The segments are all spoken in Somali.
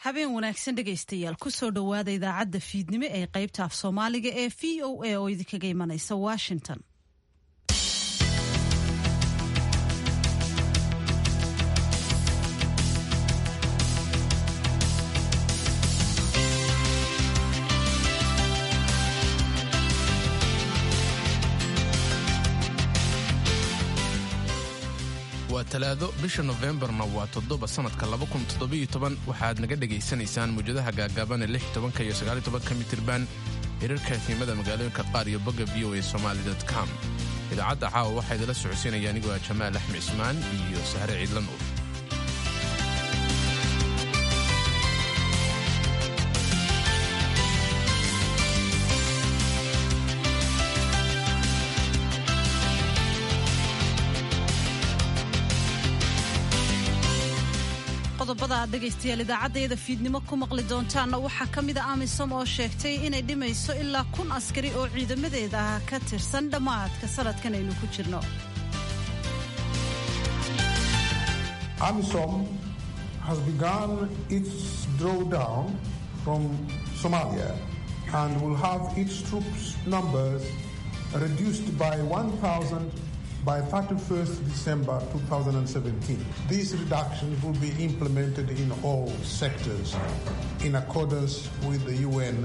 habeen wanaagsan dhegaystayaal kusoo dhowaada idaacadda fiidnimo ee qaybta af soomaaliga ee v o a oo idinkaga imanaysa washington waa talaado bisha nofembarna waa toddoba sannadka waxaad naga dhegaysanaysaan muwjadaha gaagaaban ee iyo sagaaltobanka mitirban hirarka efimada magaalooyinka qaar iyo bogga v o a somali com idaacadda caawa waxaa idila socodsiinaya anigoo ah jamaal axmed cismaan iyo sahre ciidla nuur qodobada aad dhegaystayaal idaacaddayada fiidnimo ku maqli doontaanna waxaa ka mida amisom oo sheegtay inay dhimayso ilaa kun askari oo ciidamadeeda ah ka tirsan dhammaadka sanadkan aynu ku jirno AMISOM has begun its drawdown from Somalia and will have its troops numbers reduced by 1,000 by 31st December 2017. These reductions will be implemented in all sectors in accordance with the UN.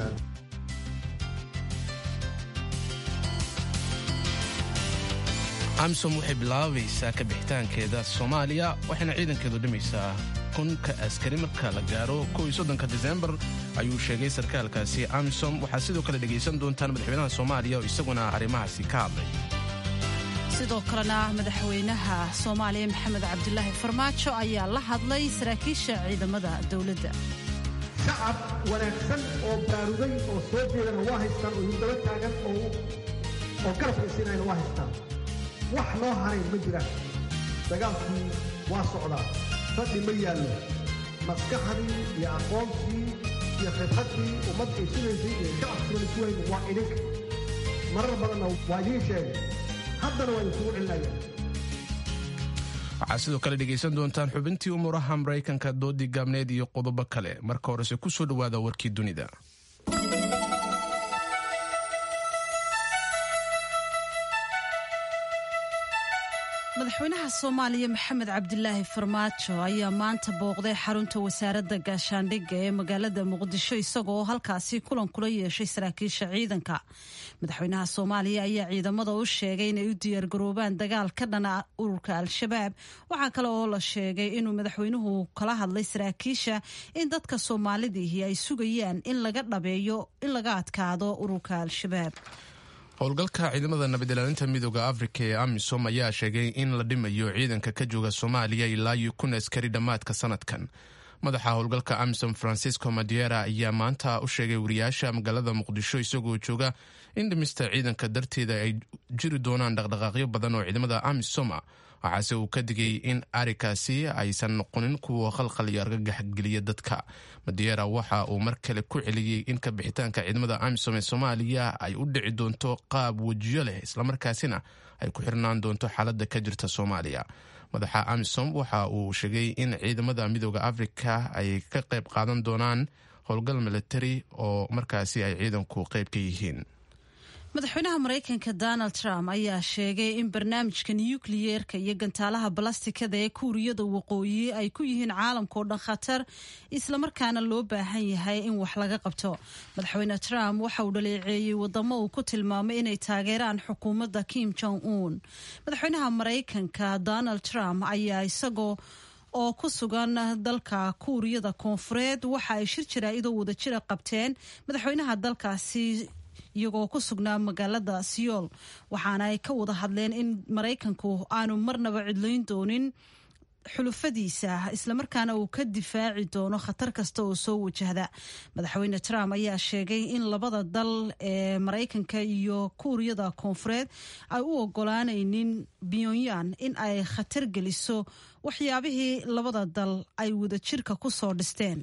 amisom waxay bilaabaysaa ka bixitaankeeda soomaaliya waxayna ciidankeedu dhimaysaa kunka askari marka la gaaro koiyosoddonka disembar ayuu sheegay sarkaalkaasi amisom waxaad sidoo kale dhegaysan doontaan madaxweynaha soomaaliya oo isaguna arrimahaasi ka hadlay sidoo kalena madaxweynaha soomaaliya maxamed cabdulaahi farmaajo ayaa la hadlay saraakiisha ciidamada dowladda shacab wanaagsan oo baaruday oo soo jeedana waa haystaan oo hindaba taagan oo garab haysinayna waa haystaan wax noo harayn ma jiraan dagaalkii waa socdaa fadhi ma yaallo maskaxdii iyo aqoontii iyo khibradii ummad ay sugaysay iyo shacabkuna isuwayn waa idinka marar badanna waa idiin sheegay waxaad sidoo kale dhegaysan doontaan xubintii umuuraha maraykanka doodii gaabneed iyo qodobo kale marka horese ku soo dhowaada warkii dunida madaxweynaha soomaaliya maxamed cabdilaahi farmaajo ayaa maanta booqday xarunta wasaaradda gaashaandhigga ee magaalada muqdisho isagoo halkaasi kulan kula yeeshay saraakiisha ciidanka madaxweynaha soomaaliya ayaa ciidamada u sheegay inay u diyaargaroobaan dagaal ka dhana ururka al-shabaab waxaa kale oo la sheegay inuu madaxweynuhu kala hadlay saraakiisha in dadka soomaalidiihi ay sugayaan in laga dhabeeyo in laga adkaado ururka al-shabaab howlgalka ciidamada nabadilaalinta midooda afrika ee amisom ayaa sheegay in la dhimayo ciidanka ka jooga soomaaliya ilaa iyo kun askari dhammaadka sanadkan madaxa howlgalka amisom francisco madiera ayaa maanta u sheegay wariyaasha magaalada muqdisho isagoo jooga in dhimista ciidanka darteeda ay jiri doonaan dhaqdhaqaaqyo badan oo ciidamada amisoma waxaase uu ka digay in arikaasi aysan noqonin kuwa khalkhal iyo argagaxgeliya dadka madiera waxa uu mar kale ku celiyey in ka bixitaanka ciidamada amisom ee soomaaliya ay u dhici doonto qaab wejiyo leh islamarkaasina ay ku xirnaan doonto xaaladda ka jirta soomaaliya madaxa amisom waxa uu sheegay in ciidamada midooda afrika ay ka qayb qaadan doonaan howlgal militari oo markaasi ay ciidanku qayb ka yihiin madaxweynaha maraykanka donald trump ayaa sheegay in barnaamijka nukliyeerka iyo gantaalaha balastikada ee kuuriyada waqooyi ay ku yihiin caalamkao dhan khatar islamarkaana loo baahan yahay in wax laga qabto madaxweyne trump waxa uu dhaleeceeyey wadamo uu ku tilmaamay inay taageeraan xukuumadda kim jong un madaxweynaha maraykanka donald trump ayaa isagoo oo ku sugan dalka kuuriyada koonfureed waxa ay shir jaraa-idoo wadajira qabteen madaxweynaha dalkaasi iyagoo ku sugnaa magaalada siyool waxaana ay ka wada hadleen in maraykanku aanu marnaba cidlayn doonin xulufadiisa islamarkaana uu ka difaaci doono khatar kasta oo soo wajahda madaxweyne trump ayaa sheegay in labada dal ee maraykanka iyo kuuriyada koonfureed ay u ogolaanaynin pyonyan in ay khatar geliso waxyaabihii labada dal ay wadajirka ku soo dhisteen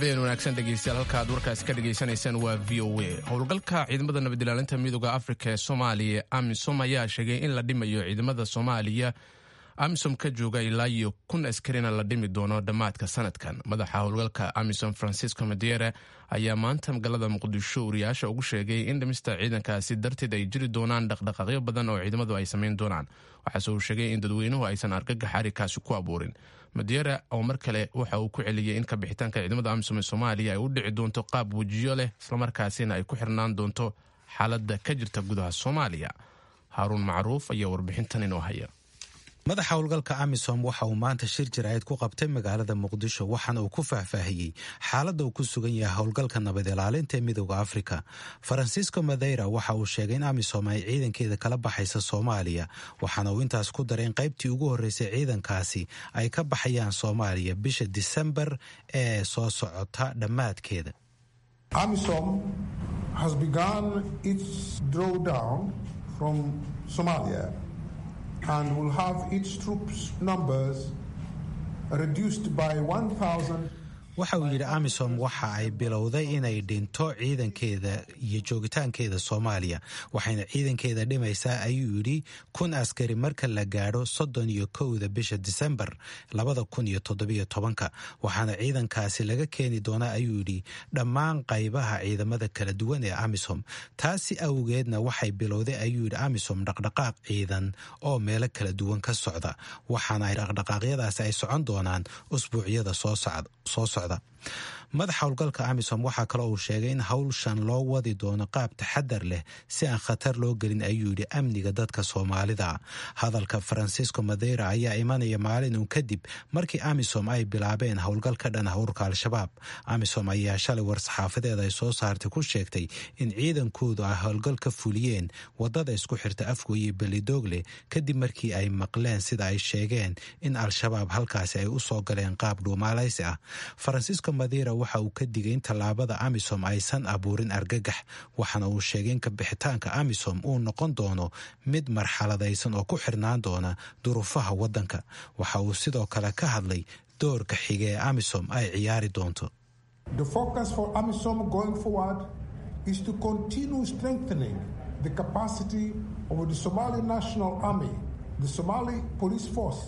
habeen wanaagsan dhegeystayaal halka aad warkaas ka dhegaysanaysaan waa v o a howlgalka ciidamada nabadilaalinta midooda afrika ee soomaaliya amisom ayaa sheegay in la dhimayo ciidamada soomaaliya amisom ka jooga ilaa iyo kun askarina la dhimi doono dhammaadka sanadkan madaxa howlgalka amisom francisco madiere ayaa maanta magaalada muqdisho wariyaasha ugu sheegay in dhimista ciidankaasi darteed ay jiri doonaan dhaqdhaqaaqyo badan oo ciidamadu ay samayn doonaan waxaase uu sheegay in dadweynuhu aysan argagax arikaasi ku abuurin madiere oo mar kale waxa uu ku celiyey in kabixitaanka ciidamada amisom ee soomaaliya ay u dhici doonto qaab wejiyo leh islamarkaasina ay ku xirnaan doonto xaaladda ka jirta gudaha soomaaliya haaruun macruuf ayaa warbixintan inoo haya madaxa howlgalka amisom waxa uu maanta shir jiraayad ku qabtay magaalada muqdisho waxaana uu ku faahfaahiyey xaaladda uu ku sugan yahay howlgalka nabad ilaalinta ee midooda afrika farancisco madeira waxa uu sheegay in amisom ay ciidankeeda kala baxaysa soomaaliya waxaana uu intaas ku daray in qaybtii ugu horreysay ciidankaasi ay ka baxayaan soomaaliya bisha disembar ee soo socota dhammaadkeeda AMISOM has begun its drawdown from Somalia and will have its troops numbers reduced by 1,000 waxa uu yidhi amisom waxa ay bilowday inay dhinto ciidankeeda iyo joogitaankeeda soomaaliya waxayna ciidankeeda dhimaysaa ayuu yidhi kun askari marka la gaadho soddon iyo kowda bisha disembar labada kun iyo toddobiyo tobanka waxaana ciidankaasi laga keeni doonaa ayuu yidhi dhammaan qaybaha ciidamada kala duwan ee amisom taasi awgeedna waxay bilowday ayuu yidhi amisom dhaqdhaqaaq ciidan oo meelo kala duwan ka socda waxaana ay dhaqdhaqaaqyadaasi ay socon doonaan usbuucyada soo socda madaxa howlgalka amisom waxaa kale uu sheegay in howlshan loo wadi doono qaab taxadar leh si aan khatar loo gelin ayuu yidhi amniga dadka soomaalida hadalka farancisco madeira ayaa imanaya maalin uun kadib markii amisom ay bilaabeen howlgal ka dhan ah ururka al-shabaab amisom ayaa shalay war-saxaafadeed ay soo saartay ku sheegtay in ciidankoodu ay howlgal ka fuliyeen wadada isku xirta afgoye belidogle kadib markii ay maqleen sida ay sheegeen in al-shabaab halkaasi ay u soo galeen qaab dhuumaalaysi ah farancisco madeira waxa uu ka digay in tallaabada amisom aysan abuurin argagax waxaana uu sheegay in kabixitaanka amisom uu noqon doono mid marxaladaysan oo ku xirnaan doona duruufaha waddanka waxa uu sidoo kale ka hadlay doorka xige ee amisom ay ciyaari doonto The focus for AMISOM going forward is to continue strengthening the capacity of the Somali National Army, the Somali Police Force,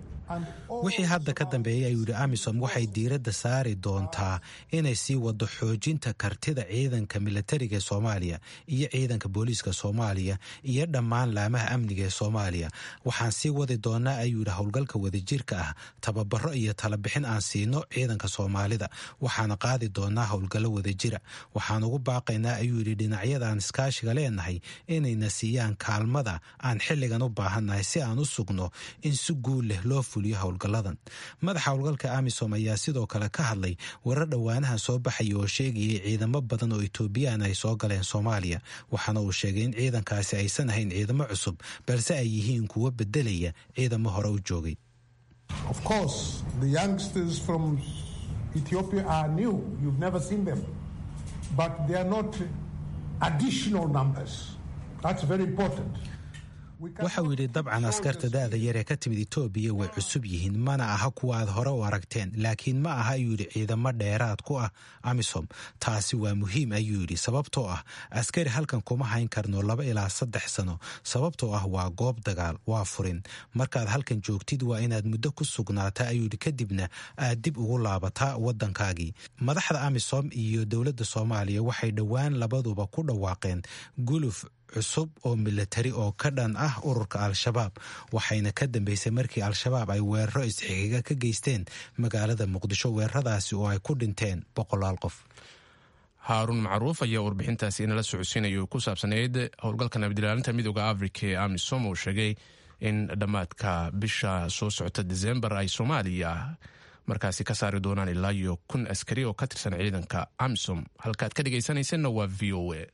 wixii hadda ka dambeeyay ayuu yidhi amisom waxay diiradda saari doontaa inay sii wado xoojinta kartida ciidanka milatariga ee soomaaliya iyo ciidanka booliiska soomaaliya iyo dhammaan laamaha amniga ee soomaaliya waxaan sii wadi doonaa ayuu yidhi howlgalka wadajirka ah tababaro iyo talabixin aan siino ciidanka soomaalida waxaana qaadi doonaa howlgallo wadajira waxaan ugu baaqaynaa ayuu yidhi dhinacyada aan iskaashiga leenahay inayna siiyaan kaalmada aan xilligan u baahannahay si aan u sugno in si guul leh loo howlgaladan madaxa howlgalka amisom ayaa sidoo kale ka hadlay warar dhowaanahan soo baxaya oo sheegayay ciidamo badan oo etoobiyaan ay soo galeen soomaaliya waxaana uu sheegay in ciidankaasi aysan ahayn ciidamo cusub balse ay yihiin kuwo bedelaya ciidamo hore u joogay Of course, the youngsters from Ethiopia are new. You've never seen them. But they are not additional numbers. That's very important. waxa uu yidhi dabcan askarta da'da yar ee ka timid etoobiya way cusub yihiin mana aha kuwa aad hore u aragteen laakiin ma aha ayuu yidhi ciidamo dheeraad ku ah amisom taasi waa muhiim ayuu yidhi sababtoo ah askari halkan kuma hayn karno laba ilaa saddex sano sababtoo ah waa goob dagaal waa furin markaad halkan joogtid waa inaad muddo ku sugnaataa ayuu yidhi kadibna aad dib ugu laabataa waddankaagii madaxda amisom iyo dowladda soomaaliya waxay dhowaan labaduba ku dhawaaqeen guluf cusub oo milatari oo ka dhan ah ururka al-shabaab waxayna ka dambeysay markii al-shabaab ay weeraro isxigiga ka geysteen magaalada muqdisho weeraradaasi oo ay ku dhinteen boqolaal qof haaruun macruuf ayaa warbixintaasi inala socodsiinaya ku saabsanayd howlgalka nabadilaalinta midooda afrika ee amisom uu sheegay in dhammaadka bisha soo socota desembar ay soomaaliya markaasi ka saari doonaan ilaa iyo kun askari oo ka tirsan ciidanka amisom halkaad ka dhegaysanaysanna waa v o a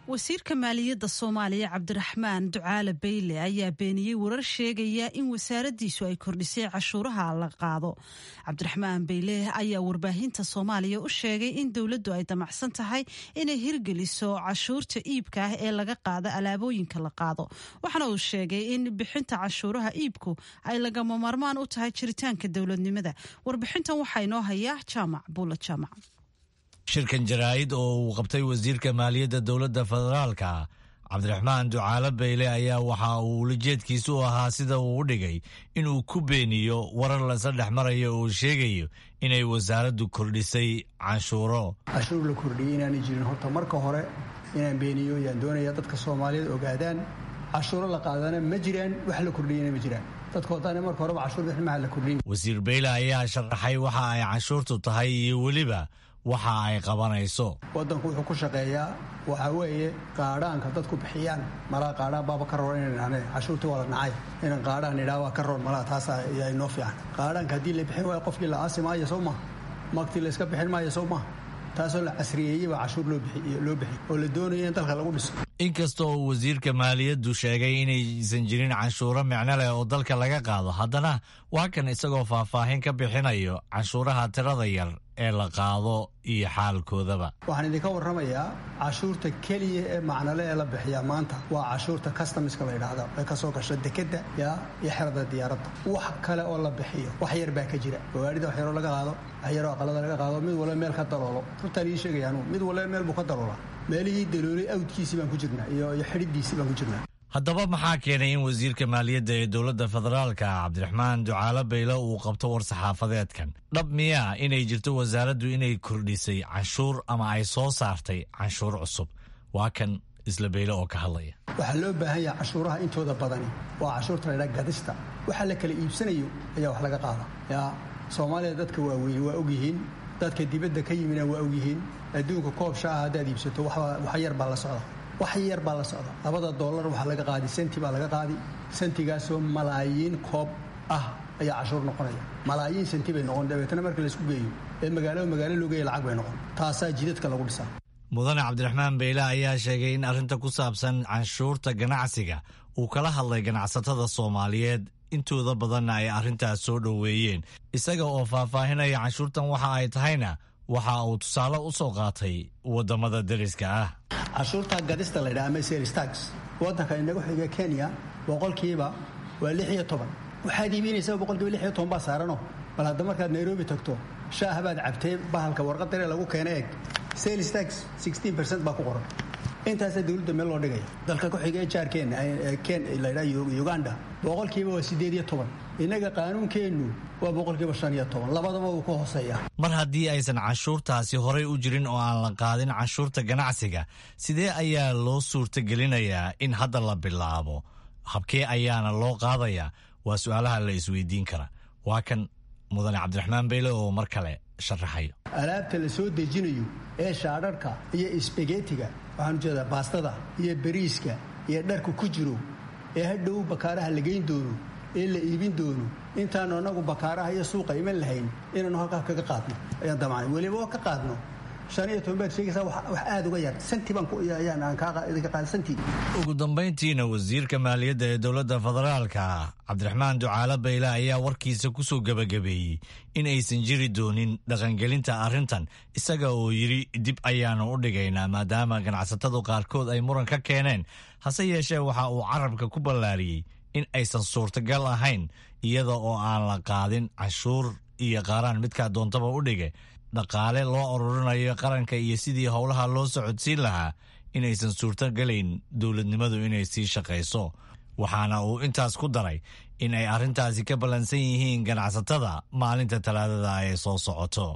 wasiirka maaliyadda soomaaliya cabdiraxmaan ducaale bayle ayaa beeniyey warar sheegaya in wasaaraddiisu ay kordhisay cashuuraha la qaado cabdiraxmaan bayle ayaa warbaahinta soomaaliya u sheegay in dowladdu ay damacsan tahay inay hirgeliso cashuurta iibka ah ee laga qaado alaabooyinka la qaado waxaana uu sheegay in bixinta cashuuraha iibku ay lagama maarmaan u tahay jiritaanka dowladnimada warbixintan waxaa inoo haya jaamac buula jaamac shirkan jaraa'id oo uu qabtay wasiirka maaliyadda dowladda federaalka cabdiraxmaan ducaale bayle ayaa waxa uu ulajeedkiisu u ahaa sida uu u dhigay inuu ku beeniyo warar lasa dhex marayo oo sheegayo inay wasaaraddu kordhisay canshuuro cashuur la kordhiyey inaanay jirin horta marka hore inaan beeniyo yaan doonaya dadka soomaaliyeed ogaadaan cashuuro la qaadana ma jiraan wax la kordhiyana ma jiraan dadkoodana marka horeba cashuur bixin maha la kordhiyin wasiir bayle ayaa sharaxay waxa ay canshuurtu tahay iyo weliba waxa ay qabanayso waddanku wuxuu ku shaqeeyaa waxaa weeye qaadhaanka dadku bixiyaan malaa qaadhaan baaba ka roon inaan idhahne cashuurtii waa la nacay inaan qaadhaan idhaha waa ka roon malaa taasa ayaa inoo fiican qaadhaanka haddii la bixin waayo qofkii la aasi maayo soo maha magtii la iska bixin maayo soo maha taasoo la casriyeeyey baa cashuur loo bixi oo la doonayo in dalka lagu dhiso inkasta oo wasiirka maaliyaddu sheegay inaysan jirin canshuuro micno leh oo dalka laga qaado haddana waa kan isagoo faahfaahin ka bixinayo canshuuraha tirada yar ee la qaado iyo xaalkoodaba waxaan idinka warramayaa cashuurta keliya ee macnole ee la bixiyaa maanta waa cashuurta customiska la yidhaahda ee kasoo gasha dekedda yaa iyo xerada diyaaradda wax kale oo la bixiyo wax yar baa ka jira gawaarida wax yaroo laga qaado wax yaroo aqalada laga qaado mid walba meel ka daloolo runtaan ii sheegaya anugu mid walba meel buu ka daloolaa meelihii daloolay awdkiisii baan ku jirnaa iyo iyo xidhidiisii baan ku jirnaa haddaba maxaa keenay in wasiirka maaliyadda ee dowladda federaalka cabdiraxmaan ducaale bayle uu qabto war-saxaafadeedkan dhab miyaa inay jirto wasaaraddu inay kordhisay canshuur ama ay soo saartay canshuur cusub waa kan isla bayle oo ka hadlaya waxaa loo baahan yaha cashuuraha intooda badani waa cashuurta laydhaa gadista waxa la kala iibsanayo ayaa wax laga qaada yaa soomaaliya dadka waaweyn waa ogyihiin dadka dibadda ka yimina waa ogyihiin adduunka koob shaaha haddaad iibsato wax yar baa la socda wax yar baa la socda labada doolar waxaa laga qaadi senti baa laga qaadi sentigaasoo malaayiin koob ah ayaa cashuur noqonaya malaayiin senti bay noqon dabeetana marka laysku geeyo ee magaalo magaalo loo geeya lacag bay noqon taasaa jidadka lagu dhisaa mudane cabdiraxmaan beyle ayaa sheegay in arrinta ku saabsan canshuurta ganacsiga uu kala hadlay ganacsatada soomaaliyeed intooda badanna ay arrintaas soo dhoweeyeen isaga oo faahfaahinaya canshuurtan waxa ay tahayna waxa uu tusaale u soo qaatay waddamada deriska ah cashuurta gadista la ydhaha ama selstax waddanka inagu xiga kenya boqolkiiba waa lix iyo toban waxaad iibinaysaa boqolkiiba lix iyo toban baa saarano bal hadda markaad nairobi tagto shaah baad cabtay bahalka warqadaree lagu keena eeg selstax sixteen percent baa ku qoran intaasaa dowladda meel loo dhigaya dalka ku xiga ee jaarkeenna ken la ydhaha uganda boqolkiiba waa siddeed iyo toban innaga qaanuunkeennu waa boqolkiiba shan iyo toban labadaba wuu ka hooseeya mar haddii aysan canshuurtaasi horay u jirin oo aan la qaadin canshuurta ganacsiga sidee ayaa loo suurtagelinayaa in hadda la bilaabo habkee ayaana loo qaadayaa waa su-aalaha la isweydiin kara waa kan mudane cabdiraxmaan beyle oo mar kale sharaxayo alaabta la soo dejinayo ee shaadharhka iyo isbagetiga waxaan ujeedaa baastada iyo bariiska iyo dharka ku jiro ee hadhow bakaaraha la geyn doono ee la iibin doono intaanu annagu bakaaraha iyo suuqa iman lahayn inaanu halkaa kaga qaadno ayaan damacnay weliba oo ka qaadno shan iyo toban baad sheegaysaa wax aada uga yar santi baan ayaan aan idinka qaada santi ugu dambayntiina wasiirka maaliyadda ee dowladda federaalka cabdiraxmaan ducaale bayle ayaa warkiisa ku soo gebagabeeyey in aysan jiri doonin dhaqangelinta arrintan isaga oo yidhi dib ayaanu u dhigaynaa maadaama ganacsatadu qaarkood ay muran ka keeneen hase yeeshee waxa uu carabka ku ballaariyey in aysan suurtagal ahayn iyada oo aan la qaadin canshuur iyo qaaraan midkaa doontaba u dhige dhaqaale loo ururinayo qaranka iyo sidii howlaha loo socodsiin lahaa inaysan suurtogelayn dowladnimadu inay sii shaqayso waxaana uu intaas ku daray in ay arrintaasi ka ballansan yihiin ganacsatada maalinta talaadada ay soo socoto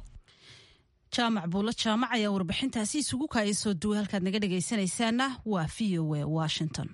jaamac buulo jaamac ayaa warbixintaasi isugu kaaya soo duway halkaad naga dhegaysanaysaana waa v o a washington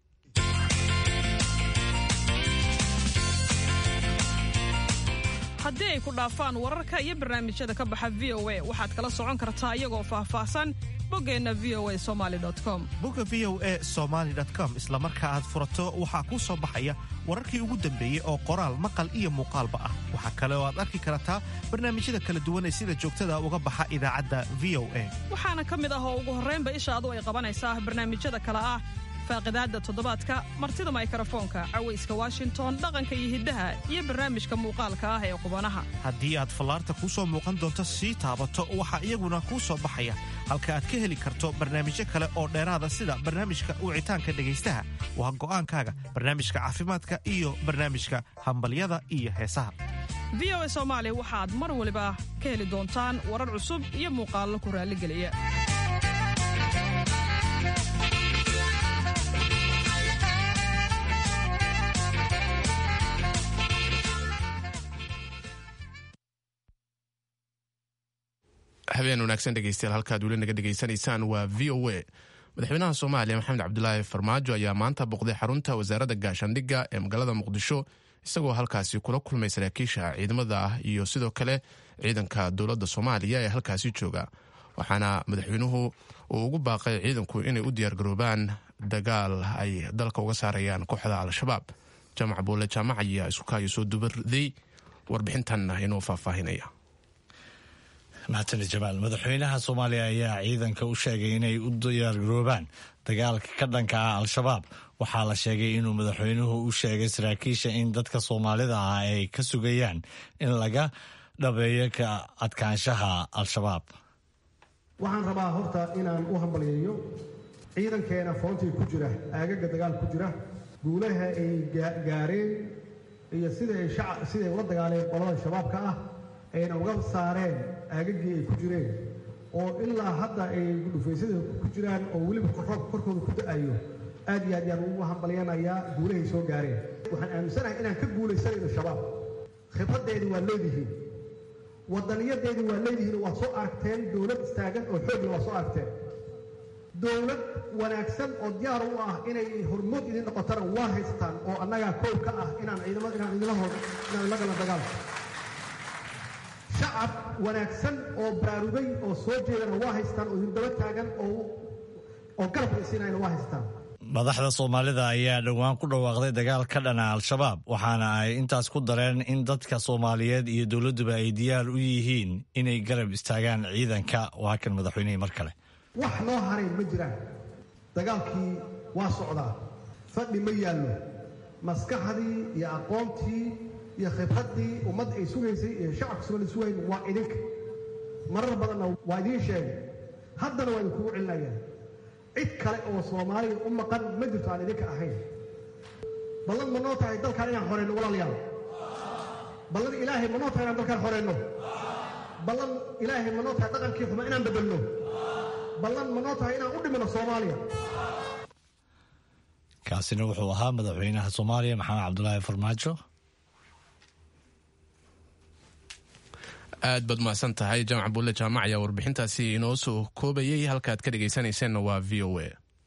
haddii ay ku dhaafaan wararka iyo barnaamijyada ka baxa v o a waxaad kala socon kartaa iyagoo faahfaahsan boggeenna v o a somali com bogga v o e somaali com isla marka aad furato waxaa kuu soo baxaya wararkii ugu dambeeyey oo qoraal maqal iyo muuqaalba ah waxaa kale oo aad arki kartaa barnaamijyada kala duwan ee sida joogtada uga baxa idaacadda v o a waxaana ka mid ah oo ugu horraynba ishaadu ay qabanaysaa barnaamijyada kale ah faaqidaadda toddobaadka martida maykarafoonka cawayska washington dhaqanka iyo hiddaha iyo barnaamijka muuqaalka ah ee qubanaha haddii aad fallaarta kuu soo muuqan doonto sii taabato waxaa iyaguna kuu soo baxaya halka aad ka heli karto barnaamijyo kale oo dheeraada sida barnaamijka wicitaanka dhegaystaha waa go'aankaaga barnaamijka caafimaadka iyo barnaamijka hambalyada iyo heesaha v o a soomaali waxaad mar waliba ka heli doontaan warar cusub iyo muuqaallo ku raalligeliya habeen wanaagsan dhegeystayaal halkaad weli naga dhegaysanaysaan waa v o a madaxweynaha soomaaliya maxamed cabdulaahi farmaajo ayaa maanta boqday xarunta wasaaradda gaashaandhigga ee magaalada muqdisho isagoo halkaasi kula kulmay saraakiisha ciidamada ah iyo sidoo kale ciidanka dowladda soomaaliya ee halkaasi jooga waxaana madaxweynuhu uu ugu baaqay ciidanku inay u diyaargaroobaan dagaal ay dalka uga saarayaan kooxda al-shabaab jaamac buule jaamac ayaa isukaayo soo dubarday warbixintan inoo faahfaahinaya mahadsanid jamaal madaxweynaha soomaaliya ayaa ciidanka u sheegay inay u diyaargaroobaan dagaalka ka dhanka ah al-shabaab waxaa la sheegay inuu madaxweynuhu u sheegay saraakiisha in dadka soomaalida ah ay ka sugayaan in laga dhabeeyo ka adkaanshaha al-shabaab waxaan rabaa horta inaan u hambalyeeyo ciidankeena foontii ku jira aagaga dagaal ku jira guulaha ay gaareen iyo siday siday ula dagaaleen qolada shabaabka ah ayna uga saareen aagagii ay ku jireen oo ilaa hadda ay dhufaysyada ku jiraan oo weliba roobka korkooda ku da-ayo aad iyo aad yaan ugu hambalyanayaa guulahay soo gaareen waxaan aaminsanahay inaan ka guulaysanayno shabaab khibraddeedii waa leedihiin wadaniyadeedii waa leedihiin waad soo aragteen dowlad istaagan oo xoogla waa soo aragteen dowlad wanaagsan oo diyaar u ah inay hormood idin noqotana waa haystaan oo annagaa koow ka ah inaan ciidamada inaan idinla hor inaan la galan dagaalka shacab wanaagsan oo baraarugay oo soo jeedana waa haystaan oo hindaba taagan oo oo garabka isiinayna waa haystaan madaxda soomaalida ayaa dhowaan ku dhawaaqday dagaal ka dhana al-shabaab waxaana ay intaas ku dareen in dadka soomaaliyeed iyo dowladduba ay diyaar u yihiin inay garab istaagaan ciidanka waa kan madaxweynihii mar kale wax noo haray ma jiraan dagaalkii waa socdaa fadhi ma yaallo maskaxdii iyo aqoontii iyo khibraddii ummadda ay sugaysay ee shacabka soomaalida sugayn waa idinka marar badanna waa idiin sheegay haddana waa idinkugu celinayaan cid kale oo soomaaliya u maqan ma jirto aan idinka ahayn ballan ma noo tahay dalkaan inaan xoreyno walaalayaal ballan ilaahay ma noo tahay inaan dalkaan xoreyno ballan ilaahay ma noo tahay dhaqankii xuma inaan bedelno ballan ma noo tahay inaan u dhimino soomaaliya kaasina wuxuu ahaa madaxweynaha soomaaliya maxamed cabdulaahi farmaajo aad baad mahadsan tahay jaamac bulle jaamac ayaa warbixintaasi inoo soo koobayay halkaaad ka dhegaysanayseena waa v o a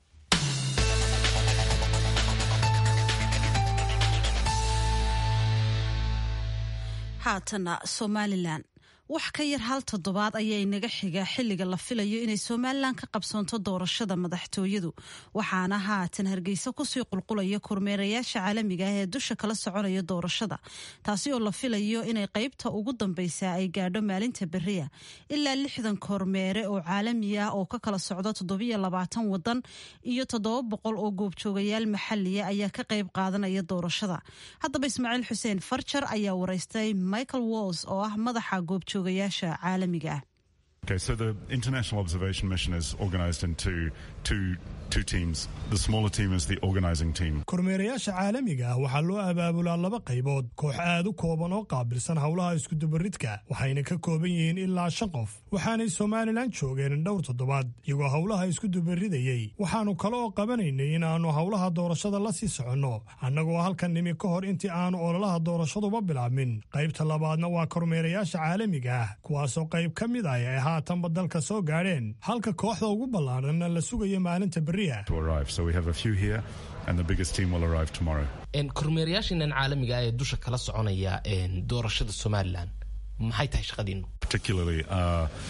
haatana somalilan wax ka yar hal toddobaad ayaa inaga xiga xilliga la filayo inay somalilan ka qabsoonto doorashada madaxtooyadu waxaana haatan hargeysa kusii qulqulaya kormeerayaasha caalamiga ah ee dusha kala soconaya doorashada taasi oo la filayo inay qeybta ugu dambeysa ay gaadho maalinta beriya ilaa lixdan kormeere oo caalami ah oo ka kala socdo toddobiyo labaatan wadan iyo toddoba boqol oo goobjoogayaal maxaliya ayaa ka qeyb qaadanaya doorashada haddaba ismaaciil xuseen farjar ayaa wareystay michael walls oo ah madaxa goobjoog Okay, so the international observation mission is organized into two two teams. The smaller team is the organizing team. kormeerayaasha caalamiga ah waxaa loo abaabulaa laba qaybood koox aad u kooban oo qaabilsan howlaha iskudubaridka waxayna ka kooban yihiin ilaa shan qof waxaanay somalilan joogeen dhowr toddobaad iyagoo howlaha iskudubaridayey waxaannu kale oo qabanaynay inaannu howlaha doorashada la sii soconno annagoo halkan nimi ka hor intii aanu ololaha doorashaduba bilaabmin qaybta labaadna waa kormeerayaasha caalamiga ah kuwaasoo qayb ka mid ah ay haatanba dalka soo gaadheen halka kooxda ugu ballaadhanna la sugayo maalinta beriya To arrive, so we have a few here, and the biggest team will arrive tomorrow. kormeerayaashiinan caalamiga ee dusha kala soconaya doorashada somalilan maxay tahay shaqadiinu Particularly, uh,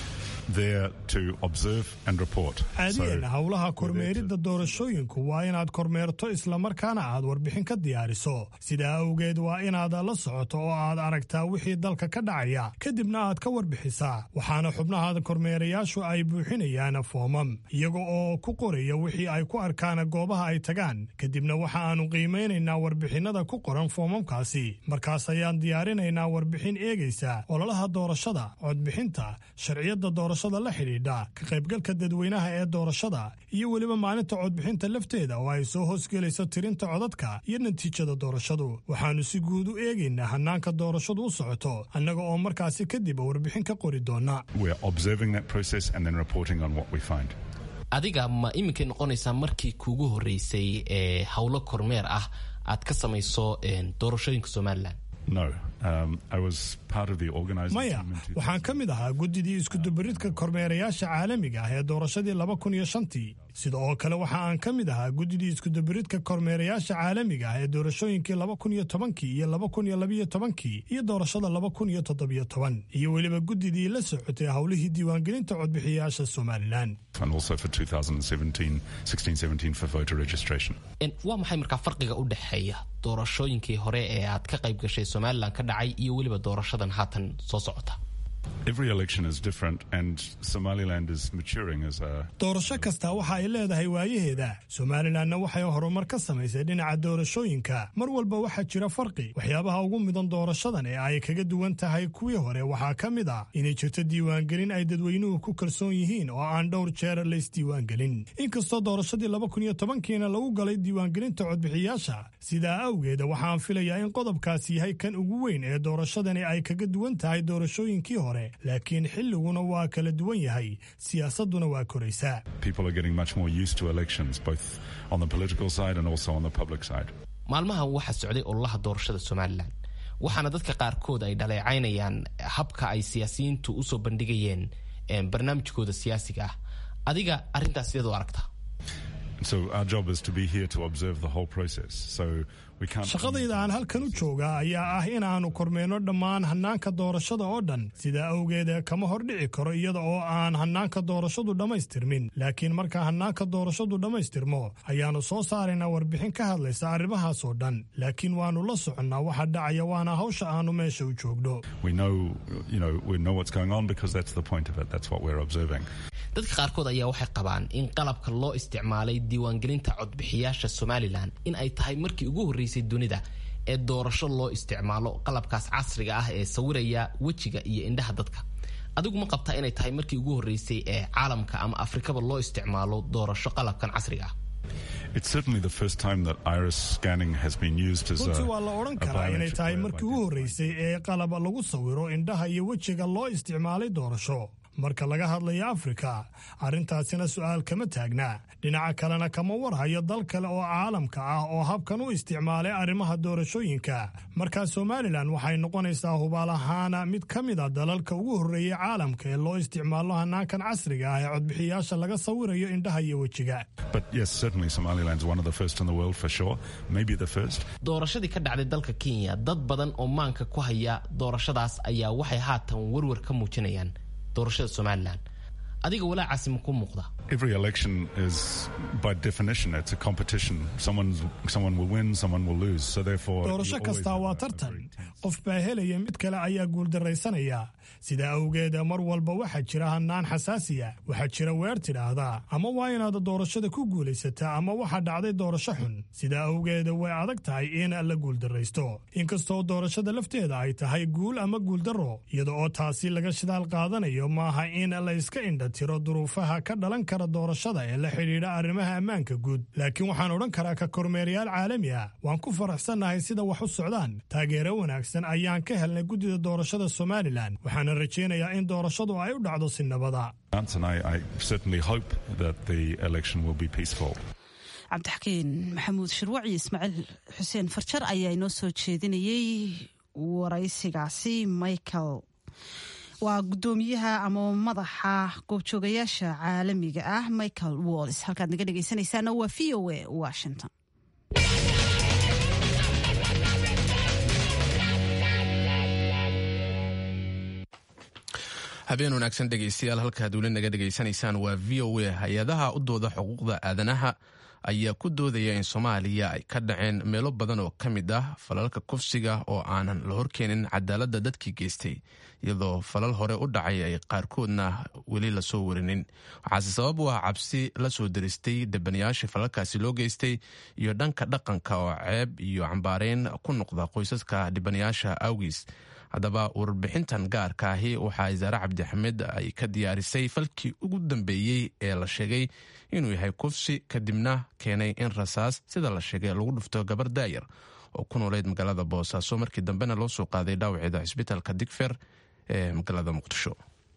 there to observe and report. caadiyan howlaha kormeeridda doorashooyinku waa inaad kormeerto islamarkaana aad warbixin ka diyaariso sidaa awgeed waa inaad la socoto oo aad aragtaa wixii dalka ka dhacaya kadibna aad ka warbixisaa waxaana xubnaha kormeerayaashu ay buuxinayaan foomam iyaga oo ku qoraya wixii ay ku arkaan goobaha ay tagaan kadibna waxa aanu qiimaynaynaa warbixinnada ku qoran foomamkaasi markaas ayaan diyaarinaynaa warbixin eegaysa ololaha doorashada codbixinta sharciyadda doorashada la xidhiidha ka qaybgalka dadweynaha ee doorashada iyo weliba maalinta codbixinta lafteeda oo ay soo hoosgelayso tirinta codadka iyo natiijada doorashadu waxaannu si guud u eegaynaa hannaanka doorashadu u socoto annaga oo markaasi kadib warbixin ka qori doona We're observing that process and then reporting on what we find. adiga ma iminkay noqonaysaa markii kuugu horreysay ee howlo kormeer ah aad ka samayso een, doorashooyinka somalilan No, um, I was part of the organizing maya team in waxaan ka mid ahaa guddidii iskudubaridka kormeerayaasha caalamiga ah ee doorashadii laba kun iyo shantii sida oo kale waxa aan ka mid ahaa guddidii iskudubaridka kormeerayaasha caalamiga ah ee doorashooyinkii laba kun iyo tobankii iyo laba kun iyo labiyo tobankii iyo doorashada laba kun iyo toddobiyo toban iyo weliba guddidii la socotay howlihii diiwaangelinta codbixiyayaasha somalilan and also for 2017, 16, 17 for voter registration. Een, waa maxay markaa farqiga u dhexeeya doorashooyinkii hore ee aad ka qayb gashay somalilan ka dhacay iyo weliba doorashadan haatan soo socota Every election is different, and Somaliland is maturing as a doorasho kasta waxa ay leedahay waayaheeda somalilanna waxay horumar ka samaysay dhinaca doorashooyinka mar walba waxaa jira farqi waxyaabaha ugu mudan doorashadan ee ay kaga duwan tahay kuwii hore waxaa ka mid ah inay jirto diiwaangelin ay dadweynuhu ku kalsoon yihiin oo aan dhowr jeer la isdiiwaangelin inkastoo doorashadii laba kun iyo tobankiina lagu galay diiwaangelinta codbixiyaasha sidaa awgeeda waxaan filayaa in qodobkaasi yahay kan ugu weyn ee doorashadani ay kaga duwan tahay doorashooyinkii hore laakiin xilliguna waa kala duwan yahay siyaasaduna waa koraysaa people are getting much more used to elections, both on the political side and also on the public side. maalmahan waxaa socday ololaha doorashada somalilan waxaana dadka qaarkood ay dhaleecaynayaan habka ay siyaasiyiintu usoo bandhigayeen een, barnaamijkooda siyaasiga ah adiga arrintaas sideed u aragtaa So our job is to be here to observe the whole process. So we can't. shaqadayda aan halkan u joogaa ayaa ah inaannu kormeenno dhammaan hannaanka doorashada oo dhan sidaa awgeed kama hordhici karo iyada oo aan hannaanka doorashadu dhammaystirmin laakiin marka hannaanka doorashadu dhammaystirmo ayaannu soo saaraynaa warbixin ka hadlaysa arrimahaas oo dhan laakiin waannu la soconnaa waxa dhacaya waana hawsha aannu meesha u joogno We know, you know, we know what's going on because that's the point of it. That's what we're observing. dadka qaarkood ayaa waxay qabaan in qalabka loo isticmaalay diiwaangelinta codbixiyaasha somalilan in ay tahay markii ugu horreysay dunida ee doorasho loo isticmaalo qalabkaas casriga ah ee sawiraya wejiga iyo indhaha dadka adigu ma qabtaa inay tahay markii ugu horreysay ee caalamka ama afrikaba loo isticmaalo doorasho qalabkan casriga ah It's certainly the first time that iris scanning has been used as a, runtii waa la odhan a karaa inay biometric tahay way of markii ugu horreysay ee qalab lagu sawiro indhaha iyo wejiga loo isticmaalay doorasho marka laga hadlayo afrika arrintaasina su'aal kama taagna dhinaca kalena kama warhayo dal kale oo caalamka ah oo habkan u isticmaalay arrimaha doorashooyinka markaa somalilan waxay noqonaysaa hubaal ahaana mid ka mid a dalalka ugu horreeyey caalamka ee loo isticmaalo hannaankan casriga ah ee codbixiyaasha laga sawirayo indhaha iyo wejiga But yes, certainly Somaliland's one of the first in the world for sure. Maybe the first. doorashadii ka dhacday dalka kenya dad badan oo maanka ku haya doorashadaas ayaa waxay haatan warwar ka muujinayaan doorashada somalilan adiga walaacaasi ma ku muuqda Every election is, by definition, it's a competition. Someone, someone will win, someone will lose. So therefore, you doorasho always kastaa waa tartan qof baa helaya mid kale ayaa guuldarraysanaya sidaa awgeed mar walba waxaa jira hannaan xasaasiya waxaa jira weer tidhaahdaa ama waa inaad doorashada ku guulaysataa ama waxaa dhacday doorasho xun sidaa awgeed way adag tahay in la guuldarraysto inkastoo doorashada lafteeda ay tahay guul ama guuldarro iyada oo taasi laga shidaal qaadanayo maaha in la iska indha tiro duruufaha ka dhalan kara doorashada ee la xidhiidha arrimaha ammaanka guud laakiin waxaan odhan karaa ka kormeerayaal caalami ah waan ku faraxsannahay sida wax u socdaan taageero wanaagsan ayaan ka helnay guddida doorashada somalilan waxaana rajaynayaa in doorashadu ay u dhacdo si nabada And I, I certainly hope that the election will be peaceful. cabdixakiin maxamuud shirwac iyo ismaaciil xuseen farjar ayaa inoo soo jeedinayey waraysigaasi michael waa gudoomiyaha ama madaxa goobjoogayaasha caalamiga ah michael walls halkaad naga dhegeysanaysaana waa v o a washington habeen wanaagsan dhegaystayaal halkaad weli naga dhegaysanaysaan waa v o a hay-adaha u dooda xuquuqda aadanaha ayaa ku doodaya in soomaaliya ay ka dhaceen meelo badan oo ka mid ah falalka kufsiga oo aanan la horkeenin cadaaladda dadkii geystay iyadoo falal hore u dhacay ay qaarkoodna weli lasoo warinin waxaase sabab u ah cabsi la soo daristay debanayaashii falalkaasi loo geystay iyo dhanka dhaqanka oo ceeb iyo cambaareyn ku noqda qoysaska dhibanayaasha awgiis haddaba warbixintan gaarka ahi waxaa isaare cabdixamed ay ka diyaarisay falkii ugu dambeeyey ee la sheegay inuu yahay kufsi kadibna keenay in rasaas sida la sheegay lagu dhufto gabar daayar oo ku nooleyd magaalada boosaaso markii dambena loo soo qaaday dhaawaceeda cisbitaalka digfer ee magaalada muqdisho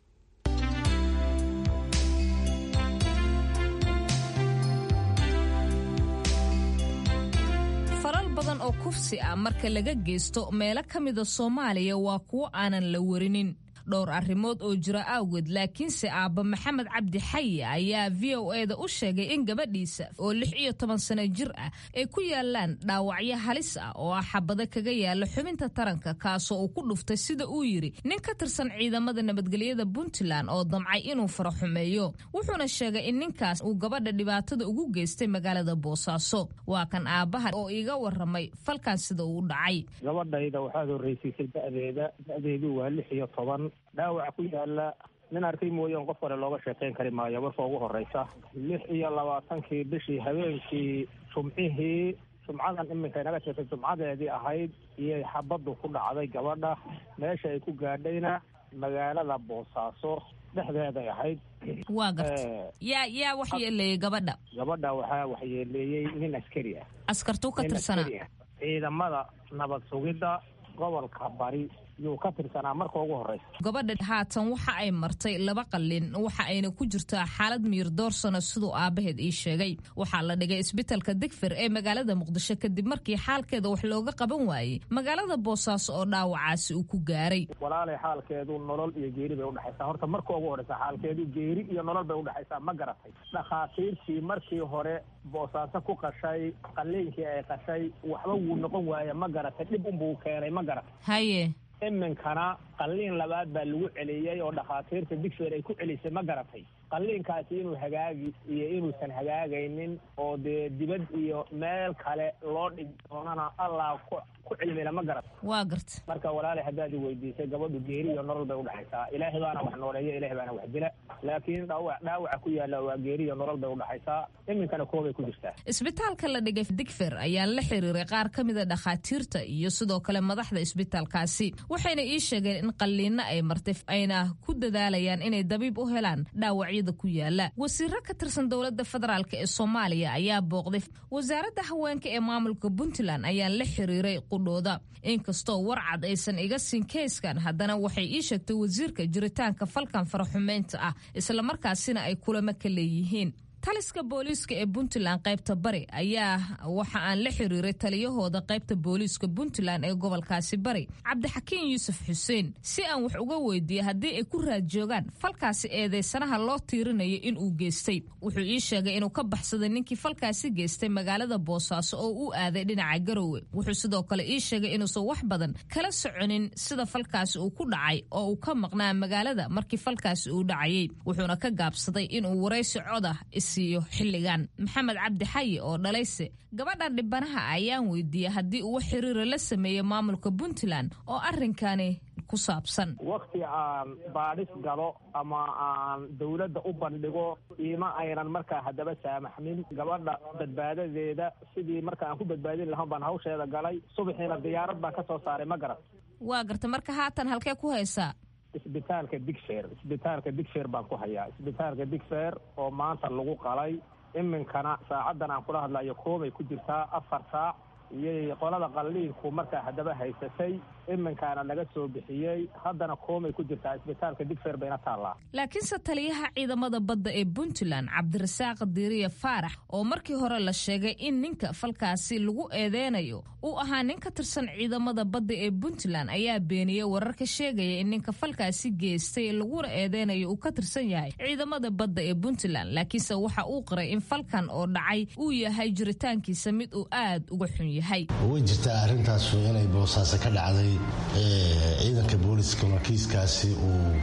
badan oo kufsi ah marka laga geysto meelo ka mida soomaaliya waa kuwo aanan la warinin dhowr arrimood oo jira awgeed laakiinse aabba maxamed cabdi xayi ayaa v o eda u sheegay in gabadhiisa oo lix iyo toban sano jir ah ay ku yaalaan dhaawacyo halis ah oo ah xabado kaga yaala xubinta taranka kaasoo uu ku dhuftay sida uu yidhi nin ka tirsan ciidamada nabadgelyada puntland oo damcay inuu faraxumeeyo wuxuuna sheegay in ninkaas uu gabadha dhibaatada ugu geystay magaalada boosaaso waa kan aabbaha oo iiga waramay falkan sida uu u dhacay gabadhayda waxaad horreysiisay da'deeda da'deedu waa lix iyo toban dhaawaca ku yaala nin arkay mooyaan qof kale looga sheekayn kari maayo marka ugu horreysa lix iyo labaatankii bishii habeenkii jumcihii jumcadan iminka inaga jirtay jumcadeedii ahayd iyay xabaddu ku dhacday gabadha meesha ay ku gaadhayna magaalada boosaaso dhexdeeday ahayd waa garta yaa yaa wax yeeleeyey gabadha gabadha waxaa waxyeeleeyey nin askari ah askartuu ka tirsanaa ciidamada nabad sugidda gobolka bari yuu ka tirsanaa marka ugu horreysa gabadha haatan waxa ay martay laba qallin waxa ayna ku jirtaa xaalad miir doorsano siduu aabbaheed ii sheegay waxaa la dhigay isbitalka digfir ee magaalada muqdisho kadib markii xaalkeeda wax looga qaban waayey magaalada boosaaso oo dhaawacaasi uu ku gaaray walaalay xaalkeedu nolol iyo geeri bay udhexaysaa horta marka ugu horreysa xaalkeedu geeri iyo nolol bay udhexaysaa ma garatay dhakhaatiirtii markii hore boosaaso ku qashay qalliinkii ay qashay waxba wuu noqon waaye ma garatay dhib unbuu keenay ma garatay haye iminkana qalliin labaad baa lagu celiyey oo dhakhaatiirta digfeer ay ku celisay ma garatay qalliinkaasi inuu hagaagi iyo inuusan hagaagaynin oo dee dibad iyo meel kale loo dhigi doonana allah ku ku cilmila ma garat waa garta marka walaalay haddaad i weydiisay gabadhu geeri iyo nolol bay udhexaysaa ilaahay baana wax nooleeya ilahay baana wax dila laakiin dhaawac dhaawaca ku yaalla waa geeri iyo nolol bay udhexaysaa iminkana koobay ku jirtaa isbitaalka la dhigay digfer ayaa la xiriiray qaar ka mida dhakhaatiirta iyo sidoo kale madaxda isbitaalkaasi waxayna ii sheegeen in qalliinno ay martay ayna ku dadaalayaan inay dabiib u helaan dhaawacyada ku yaala wasiiro ka tirsan dowladda federaalk ee soomaaliya ayaa booqday wasaaradda haweenka ee maamulka puntland ayaa la xiriiray qudhooda inkastoo warcad aysan iga siin keyskan haddana waxay ii sheegtay wasiirka jiritaanka falkan faraxumeynta ah islamarkaasina ay kulamo ka leeyihiin taliska booliiska ee puntland qaybta bari ayaa waxa aan la xiriiray taliyahooda qaybta booliiska puntland ee gobolkaasi bari cabdixakiin yuusuf xuseen si aan wax uga weydiiyey haddii ay ku raad joogaan falkaasi eedeysanaha loo tiirinayo inuu geystay wuxuu ii sheegay inuu ka baxsaday ninkii falkaasi geystay magaalada boosaaso oo u aaday dhinaca garowe wuxuu sidoo kale ii sheegay inuusan wax badan kala soconin sida falkaasi uu ku dhacay oo uu ka maqnaa magaalada markii falkaasi uu dhacayay wuxuuna ka gaabsaday inuu waraysi coda xilligan maxamed cabdi xayi oo dhalayse gabadhan dhibanaha ayaan weydiiyey haddii uu xiriira la sameeyey maamulka puntland oo arrinkani ku saabsan wakti aan baadhis galo ama aan dawladda u bandhigo iima aynan markaa haddaba saamaxmin gabadha badbaadadeeda sidii marka aan ku badbaadin lahaan baan hawsheeda galay subaxiina diyaarad baan ka soo saaray ma garan waa garta marka haatan halkee ku haysaa isbitaalka digfer isbitaalka digfer baan ku hayaa isbitaalka digfer oo maanta lagu qalay iminkana saacaddan aan kula hadlayo koobay ku jirtaa afar saac iyay qolada qalliinku markaa haddaba haysatay iminkaana laga soo bixiyey haddana koomay ku jirtaa isbitaalka digfer bayna taallaa laakiinse taliyaha ciidamada badda ee puntland cabdirasaaq diiriya faarax oo markii hore la sheegay in ninka falkaasi lagu eedeynayo uu ahaa nin ka tirsan ciidamada badda ee puntland ayaa beeniyey wararka sheegaya in ninka falkaasi geystay laguna eedeynayo uu ka tirsan yahay ciidamada badda ee puntland laakiinse waxa uu qiray in falkan oo dhacay uu yahay jiritaankiisa mid uu aad uga xun yahay way jirtaa arrintaasu inay boosaaso ka dhacday ciidanka booliiska markiiskaasi uu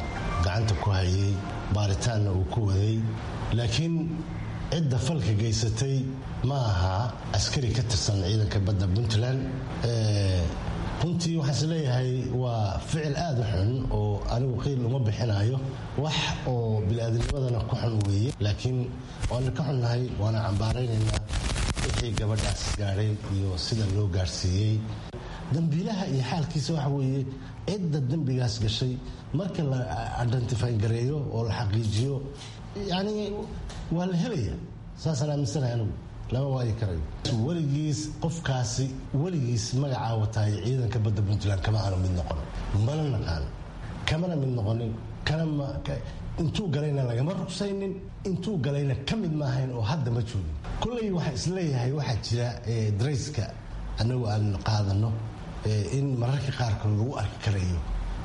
gacanta ku hayay baaritaanna uu ku waday laakiin cidda falka geysatay ma aha askari ka tirsan ciidanka badda puntland runtii waxaan is leeyahay waa ficil aada u xun oo anigu qiil uma bixinayo wax oo bili-aadamnimadana ku xun weeye laakiin waana ka xunnahay waana cambaaraynaynaa wixii gabadhaas gaadhay iyo sida loo gaadhsiiyey dambiilaha iyo xaalkiisa waxa weeye cidda dembigaas gashay marka la identify gareeyo oo la xaqiijiyo yacni waa la helaya saasaan aaminsanahay anigu lama waayi karayo weligiis qofkaasi weligiis magacaa wataay ciidanka badda puntland kama aanu mid noqon mana naqaan kamana mid noqonin intuu galayna lagama rugsaynin intuu galayna ka mid maahayn oo hadda ma joogin kulley waxaa isleeyahay waxaa jira darayska annagu aan qaadano in mararka qaarkood lagu arki karayo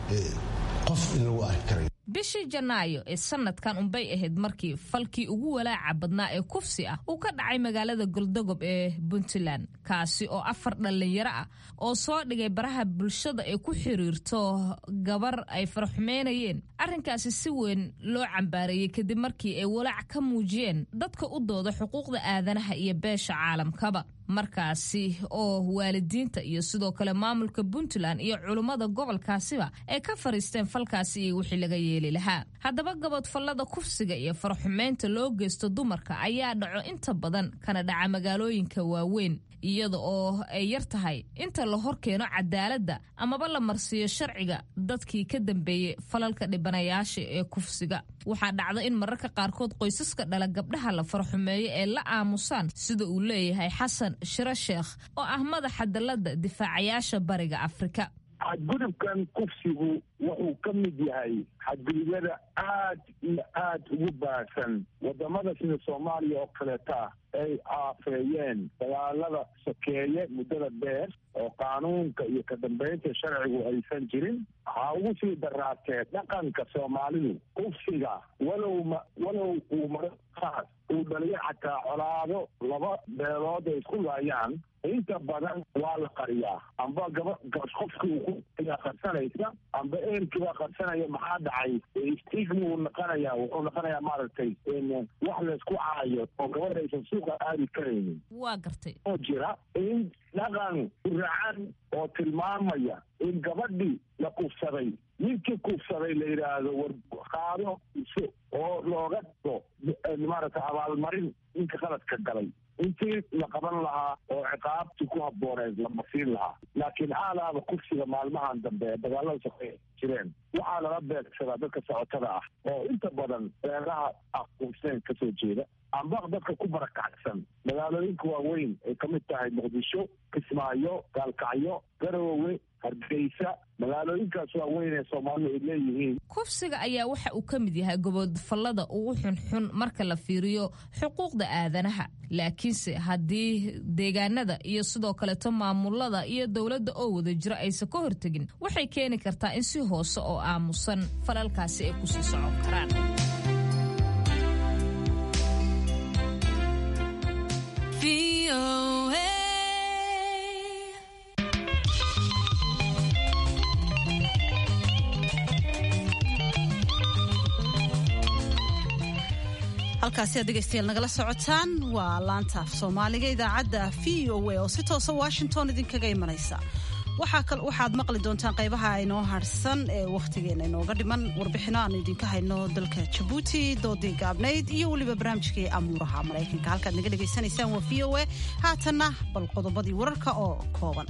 qof in lagu arki karayo bishii janaayo ee sanadkan unbay ahayd markii falkii ugu walaaca badnaa ee kufsi ah uu ka dhacay magaalada goldogob ee puntland kaasi oo afar dhallinyaro ah oo soo dhigay baraha bulshada ee ku xiriirto gabar ay faraxumeynayeen arrinkaasi si weyn loo cambaareeyey kadib markii ay walaac ka muujiyeen dadka u dooda xuquuqda aadanaha iyo beesha caalamkaba markaasi oo waalidiinta iyo sidoo kale maamulka puntland iyo culummada gobolkaasiba ay ka fariisteen falkaasi iyo wixii laga yeeli lahaa haddaba gabadfallada kufsiga iyo faraxumeynta loo geysto dumarka ayaa dhaco inta badan kana dhaca magaalooyinka waaweyn iyada oo ay yar tahay inta la hor keeno cadaaladda amaba la marsiiyo sharciga dadkii ka dambeeyey falalka dhibanayaasha ee kufsiga waxaa dhacda in mararka qaarkood qoysaska dhala gabdhaha la farxumeeyo ee la aamusaan sida uu leeyahay xasan shiro sheekh oo ah madaxa dalladda difaacayaasha bariga afrika xadgudubkan kufsigu wuxuu ka mid yahay xadgudubyada aad iyo aad ugu baahsan wadamada sida soomaaliya oo kaleeta ay aafeeyeen dagaalada sokeeye muddada dheer oo qaanuunka iyo ka dambeynta sharcigu aysan jirin waxaa ugu sii daraatee dhaqanka soomaalidu kufsiga walow ma walow uu maraqaas uu dhaliyo xataa colaado laba beelood ay isku laayaan inta badan waa la qariyaa amba gaba qofkii uu ku qarsanaysa amba eerkiibaa qarsanaya maxaa dhacay stigma uu noqonaya wuxuu noqonayaa maaragtay wax laysku caayo oo gabadha aysan suuqa aadi karaynin waa gartay oo jira in dhaqan racan oo tilmaamaya in gabadhii la kufsaday ninkii kufsaday la yidhaahdo war qaado iso oo looga dhigo maaragtay abaalmarin ninka qaladka galay intii la qaban lahaa oo ciqaabtii ku habbooneed la masiin lahaa laakiin aalaaba kufsiga maalmahan dambe ee dagaalada sokeeye jireen waxaa lala beegsadaa dadka socotada ah oo inta badan beeraha aquuseen ka soo jeeda amba dadka ku barakacsan magaalooyinka waaweyn ay ka mid tahay muqdisho kismaayo gaalkacyo garowe hargeysa magaalooyinkaas waaweyn ee soomaalidu ay leeyihiin kufsiga ayaa waxa uu ka mid yahay gobodfallada ugu xunxun marka la fiiriyo xuquuqda aadanaha laakiinse haddii deegaanada iyo sidoo kaleto maamulada iyo dowladda oo wada jiro aysan ka hortegin waxay keeni kartaa in si hoose oo aamusan falalkaasi ay kusii socon karaan halkaasi aad dhegaystayaal nagala socotaan waa laanta af soomaaliga idaacadda v o a oo si toosa washington idinkaga imanaysa waxaad maqli doontaan qaybaha inoo harsan ee wakhtigeena inooga dhiman warbixino aanu idinka hayno dalka jabuuti doodii gaabnayd iyo weliba barnaamijkii amuuraha maraykanka halkaad naga dhegaysanaysaan waa v o a haatanna bal qodobadii wararka oo kooban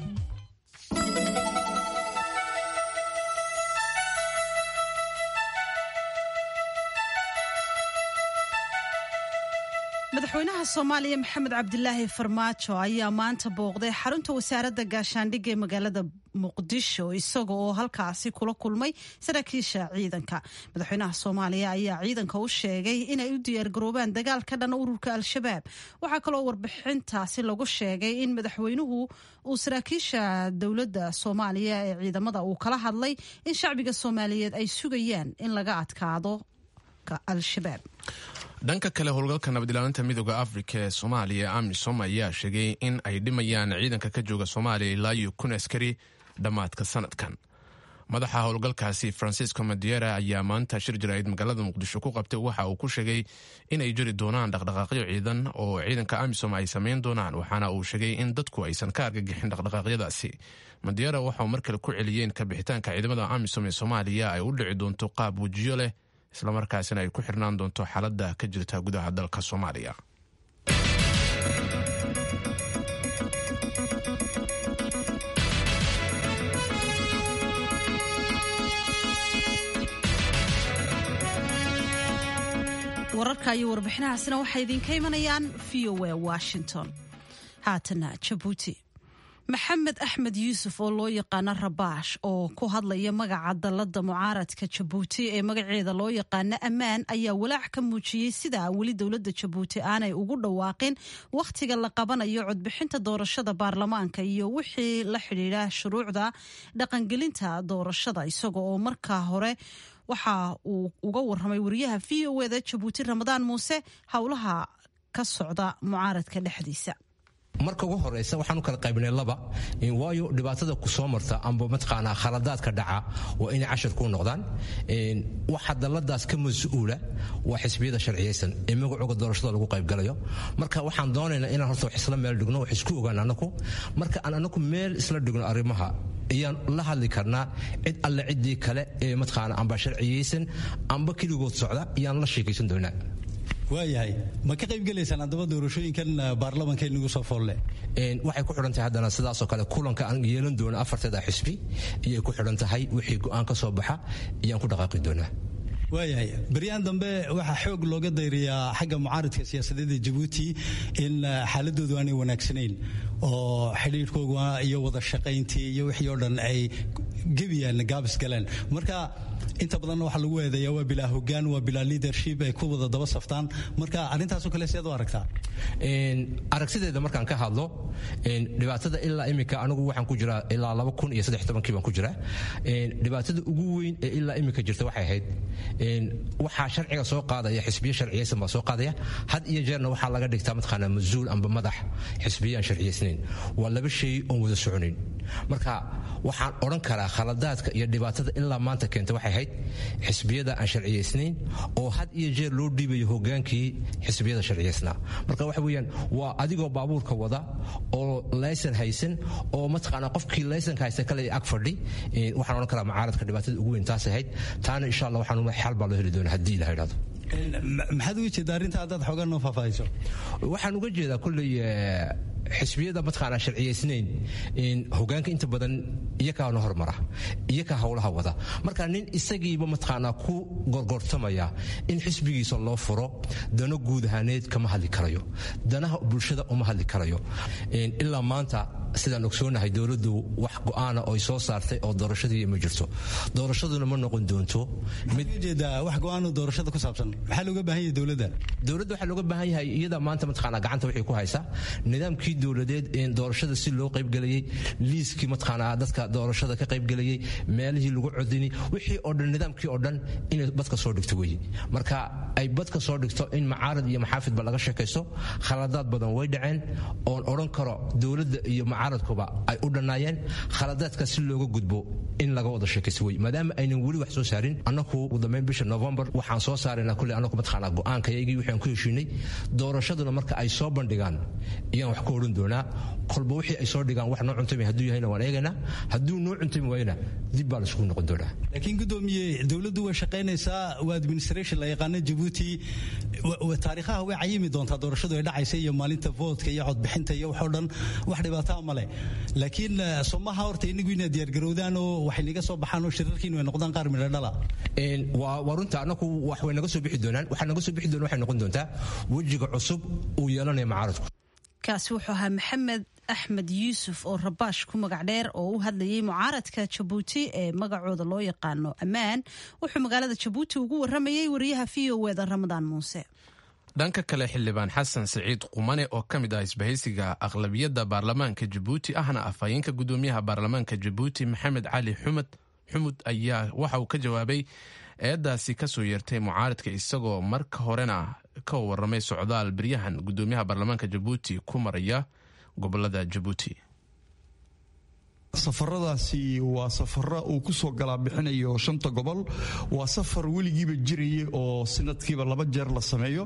madaxweynaha soomaaliya maxamed cabdilaahi farmaajo ayaa maanta booqday xarunta wasaaradda gaashaandhigga ee magaalada muqdisho isaga oo halkaasi kula kulmay saraakiisha ciidanka madaxweynaha soomaaliya ayaa ciidanka u sheegay inay u diyaargaroobaan dagaal ka dhan ururka al-shabaab waxaa kaloo warbixintaasi lagu sheegay in madaxweynuhu uu saraakiisha dowladda soomaaliya ee ciidamada uu kala hadlay in shacbiga soomaaliyeed ay sugayaan in laga adkaado al-shabaab dhanka kale howlgalka nabadilaalinta midooda afrika ee soomaaliya ee amisom ayaa sheegay in ay dhimayaan ciidanka ka jooga soomaaliya ilaa iyo kun askari dhammaadka sanadkan madaxa howlgalkaasi francisco madiera ayaa maanta shir jaraa'id magaalada muqdisho ku qabtay waxa uu ku sheegay inay jiri doonaan dhaqdhaqaaqyo ciidan oo ciidanka amisom ay samayn doonaan waxaana uu sheegay in dadku aysan ka argagixin dhaqdhaqaaqyadaasi madiera waxauu mar kale ku celiyeen ka bixitaanka ciidamada amisom ee soomaaliya ay u dhici doonto qaab wejiyo leh islamarkaasina ay ku xirnaan doonto xaaladda ka jirta gudaha dalka soomaaliya wararka iyo warbixinahaasina waxay idinka imanayaan v o a washington haatana jabuuti maxamed axmed yuusuf oo loo yaqaano rabaash oo ku hadlaya magaca dalladda mucaaradka jabuuti ee magaceeda loo yaqaano ammaan ayaa walaac ka muujiyey sida weli dowladda jabuuti aanay ugu dhawaaqin wakhtiga la qabanayo codbixinta doorashada baarlamaanka iyo wixii la xidhiidha shuruucda dhaqangelinta doorashada isaga oo markaa hore waxa uu uga waramay wariyaha v o eda jabuuti ramadaan muuse howlaha ka socda mucaaradka dhexdiisa marka ugu horeysa waxaan u kala qaybinay laba waayo dhibaatada ku soo marta amba mataqaanaa khaladaadka dhaca waa inay cashar ku noqdaan waxa dalladaas ka mas-uula waa xisbiyada sharciyaysan ee magacooga doorashada lagu qaybgalayo marka waxaan doonaynaa inaan horta wax isla meel dhigno wax isku ogaan anaku marka aan anaku meel isla dhigno arrimaha ayaan la hadli karnaa cid alle ciddii kale ee mataqaana amba sharciyaysan amba keligood socda ayaan la sheekaysan doonaa waayahay ma ka qaybgelaysaan haddaba doorashooyinkan baarlamanka inagu soo foolle waxay ku xidhan tahay haddana sidaasoo kale kulanka aan yeelan doono afarteeda xisbi iyay ku xidhan tahay wixii go'aan ka soo baxa ayaan ku dhaqaaqi doonaa waayahay baryahan dambe waxaa xoog looga dayriyaa xagga mucaaridka siyaasadeed ee jabuuti in xaaladoodu aanay wanaagsanayn oo xidhiidhkooga iyo wada shaqayntii iyo wixii oo dhan ay gebiyaan gaabis galeen marka inta badanna waxaa lagu eedeeyaa waa bilaa hogaan waa bilaa leadership ay ku wada daba saftaan marka arrintaasoo kale seed u aragtaa aragtideeda markaan ka hadlo dhibaatada ilaa iminka anigu waxaan ku jiraa ilaa laba kun iyo saddex tobankii baan ku jiraa dhibaatada ugu weyn ee ilaa iminka jirta waxay ahayd waxaa sharciga soo qaadaya xisbiyo sharciyaysan baa soo qaadaya had iyo jeerna waxaa laga dhigtaa mataqaanaa mas-uul amba madax xisbiyo aan sharciyaysnayn waa laba shay oon wada soconayn marka waxaan odhan karaa khaladaadka iyo dhibaatada ilaa maanta keenta waxay ahayd xisbiyada aan sharciyaysnayn oo had iyo jeer loo dhiibayo hogaankii xisbiyada sharciyaysnaa marka waxa weeyaan waa adigoo baabuurka wada oo laysan haysan oo mataqaanaa qofkii laysanka haysta kale ag fadhi waxaan odhan karaa mucaaradka dhibaatada ugu weyn taas ahayd taana insha allah waxaan xal baa loo heli doonaa haddii ilaha idhahdo maxaad uga jeedaa arrinta haddaad xoogaa noo faahfaahiso waxaan uga jeedaa kolley xisbiyada mataqaanaa sharciyaysnayn hogaanka inta badan iyakaana hormara iyakaa howlaha wada marka nin isagiiba mataqaanaa ku gorgortamaya in xisbigiisa loo furo dano guud ahaaneed kama hadli karayo danaha bulshada uma hadli karayo ilaa maanta sidaan ogsoonahay dowladdu wax go'aana oy soo saartay oo doorashadii ma jirto doorashaduna ma noqon doonto jeedaa wax go'aano doorashada ku saabsan maxaa looga baahan yahay dowladda dowladda waxaa looga baahan yahay iyada maanta mataqaanaa gacanta waxay ku haysaa nidaamkii dowladeed ee doorashada si loo qaybgelayay liiskii mataqaanaa dadka doorashada ka qaybgelayay meelihii lagu codini wixii oo dhan nidaamkii oo dhan inay badka soo dhigto weeye marka ay badka soo dhigto in macaarad iyo maxaafidba laga sheekaysto khaladaad badan way dhaceen oon odhan karo dowladda iyo mucaaradkuba ay u dhannaayeen khaladaadka si looga gudbo in laga wada sheekaysto wey maadaama aynan weli wax soo saarin annaku ugu dambeyn bisha november waxaan soo saaraynaa kulley annaku mataqaanaa go'aankayagii waxaan ku heshiinay doorashaduna marka ay soo bandhigaan ayaan wax ka odhan doonaa kolba wixii ay soo dhigaan wax noo cuntami hadduu yahayna waan eegaynaa hadduu noo cuntami waayna dib baa laisugu noqon doonaa laakiin gudoomiye dowladdu way shaqaynaysaa waa administration la yaqaano jabuuti taariikhaha way cayimi doontaa doorashadu ay dhacaysa iyo maalinta voodka iyo codbixinta iyo waxoo dhan wax dhibaataa male laakiin somaha horta inagu inaad diyaargarowdaan oo waxay naga soo baxaan oo shirarkiinu ay noqdaan qaar midho dhala waa runta annaku wax way naga soo bixi doonaan waxaa naga soo bixi doona waxay noqon doontaa wejiga cusub uu yeelanaya mucaaradku kaasi wuxuu ahaa maxamed axmed yuusuf oo rabaash ku magac dheer oo u hadlayay mucaaradka jabuuti ee magacooda loo yaqaano ammaan wuxuu magaalada jabuuti ugu waramayay wariyaha v o eda ramadaan muuse dhanka kale xildhibaan xasan siciid qumane oo ka mid ah isbahaysiga aqlabiyadda baarlamaanka jabuuti ahna afhayeenka gudoomiyaha baarlamaanka jabuuti maxamed cali xumad xumud ayaa waxa uu ka jawaabay eedaasi kasoo yeertay mucaaradka isagoo marka horena ka waramay socdaal beryahan gudoomiyaha baarlamaanka jabuuti ku maraya gobolada jabuuti safaradaasi waa safaro uu ku soo galaa bixinayo shanta gobol waa safar weligiiba jiraya oo sanadkiiba laba jeer la sameeyo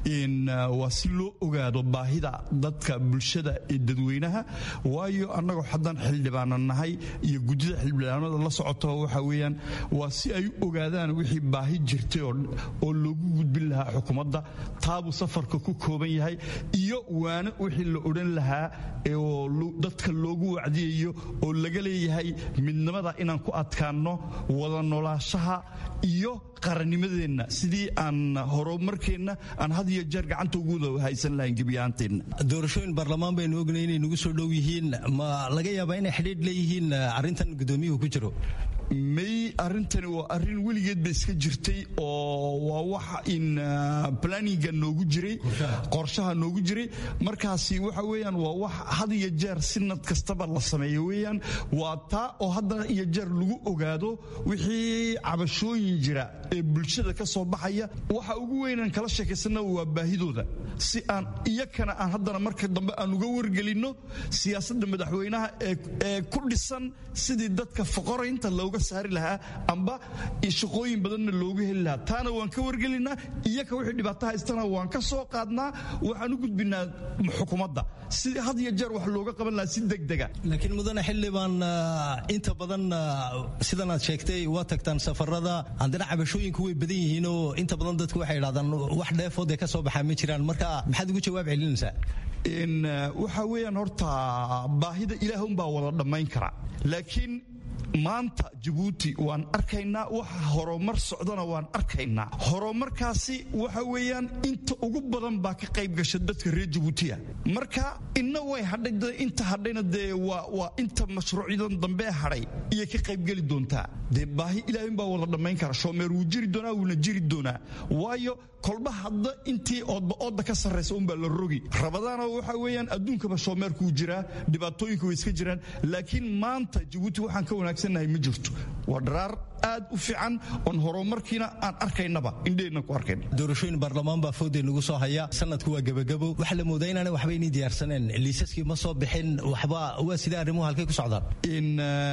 waa si loo ogaado baahida dadka bulshada ee dadweynaha waayo annagoo haddaan xildhibaana nahay iyo guddida xildhibaanada la socoto waxa weeyaan waa si ay u ogaadaan wixii baahi jirtay oo loogu gudbin lahaa xukuumadda taabuu safarka ku kooban yahay iyo waana wixii la odhan lahaa oo dadka loogu wacdiyayo oo laga leeyahay midnimada inaan ku adkaanno wada noolaashaha iyo qarannimadeenna sidii aan horumarkeenna aan had iyo jeer gacanta ugu haysan lahayn gebiyahaanteenna doorashooyin baarlamaan baynu ognay inay nagu soo dhow yihiin ma laga yaabaa inay xidhiidh leeyihiin arrintan guddoomiyuhu ku jiro may arrintani waa arrin weligeed ba iska jirtay oo waa wax in planinga noogu jiray qorshaha noogu jiray markaasi waxa weeyaan waa wax had iyo jeer sinad kastaba la sameeyo weeyaan waa taa oo hadda iyo jeer lagu ogaado wixii cabashooyin jira ee bulshada ka soo baxaya waxa ugu weynaan kala sheekaysana waa baahidooda si aan iyakana aan haddana marka dambe aan uga wargelinno siyaasadda madaxweynaha ee ku dhisan sidii dadka foqoraynta looga saari lahaa amba shaqooyin badanna loogu heli lahaa taana waan ka wargelinaa iyaka wixii dhibaato haystana waan ka soo qaadnaa waxaan u gudbinaa xukuumadda si had iyo jeer wax looga qaban lahaa si degdega laakiin mudane xildhibaan inta badan sidan aad sheegtay waa tagtaan safarada haddana cabashooyinku way badan yihiinoo inta badan dadku waxay idhahdaan wax dheefood ee ka soo baxaa ma jiraan marka maxaad ugu jawaab celinaysaa waxa weeyaan horta baahida ilaahunbaa wada dhammayn kara laakiin maanta jabuuti waan arkaynaa waxa horumar socdana waan arkaynaa horumarkaasi waxa weeyaan inta ugu badan baa ka qayb gasha dadka reer jabuutiya marka inna way hadhay inta hadhayna dee waa inta mashruucyadan dambe hadhay iyay ka qaybgeli doontaa dee baahi ilaahin baa wada dhammayn kara shoomeer wuu jiri doonaa wuuna jiri doonaa waayo kolba hadda intii oodba oodda ka sarraysa unbaa la rogi rabadaana waxa weeyaan adduunkaba shoomeerkuu jiraa dhibaatooyinka way iska jiraan laakiin maanta jabuuti waxaan ka wanaagsannahay ma jirto waa dharaar aad u fiican oon horumarkiina aan arkaynaba indheenna ku arkayna doorashooyin baarlamaan baa foodee nagu soo haya sanadku waa gebagabo waxaa la moodaa inaanay waxba inii diyaarsaneen liisaskii ma soo bixin waxba waa sidee arrimuhu halkay ku socdaan in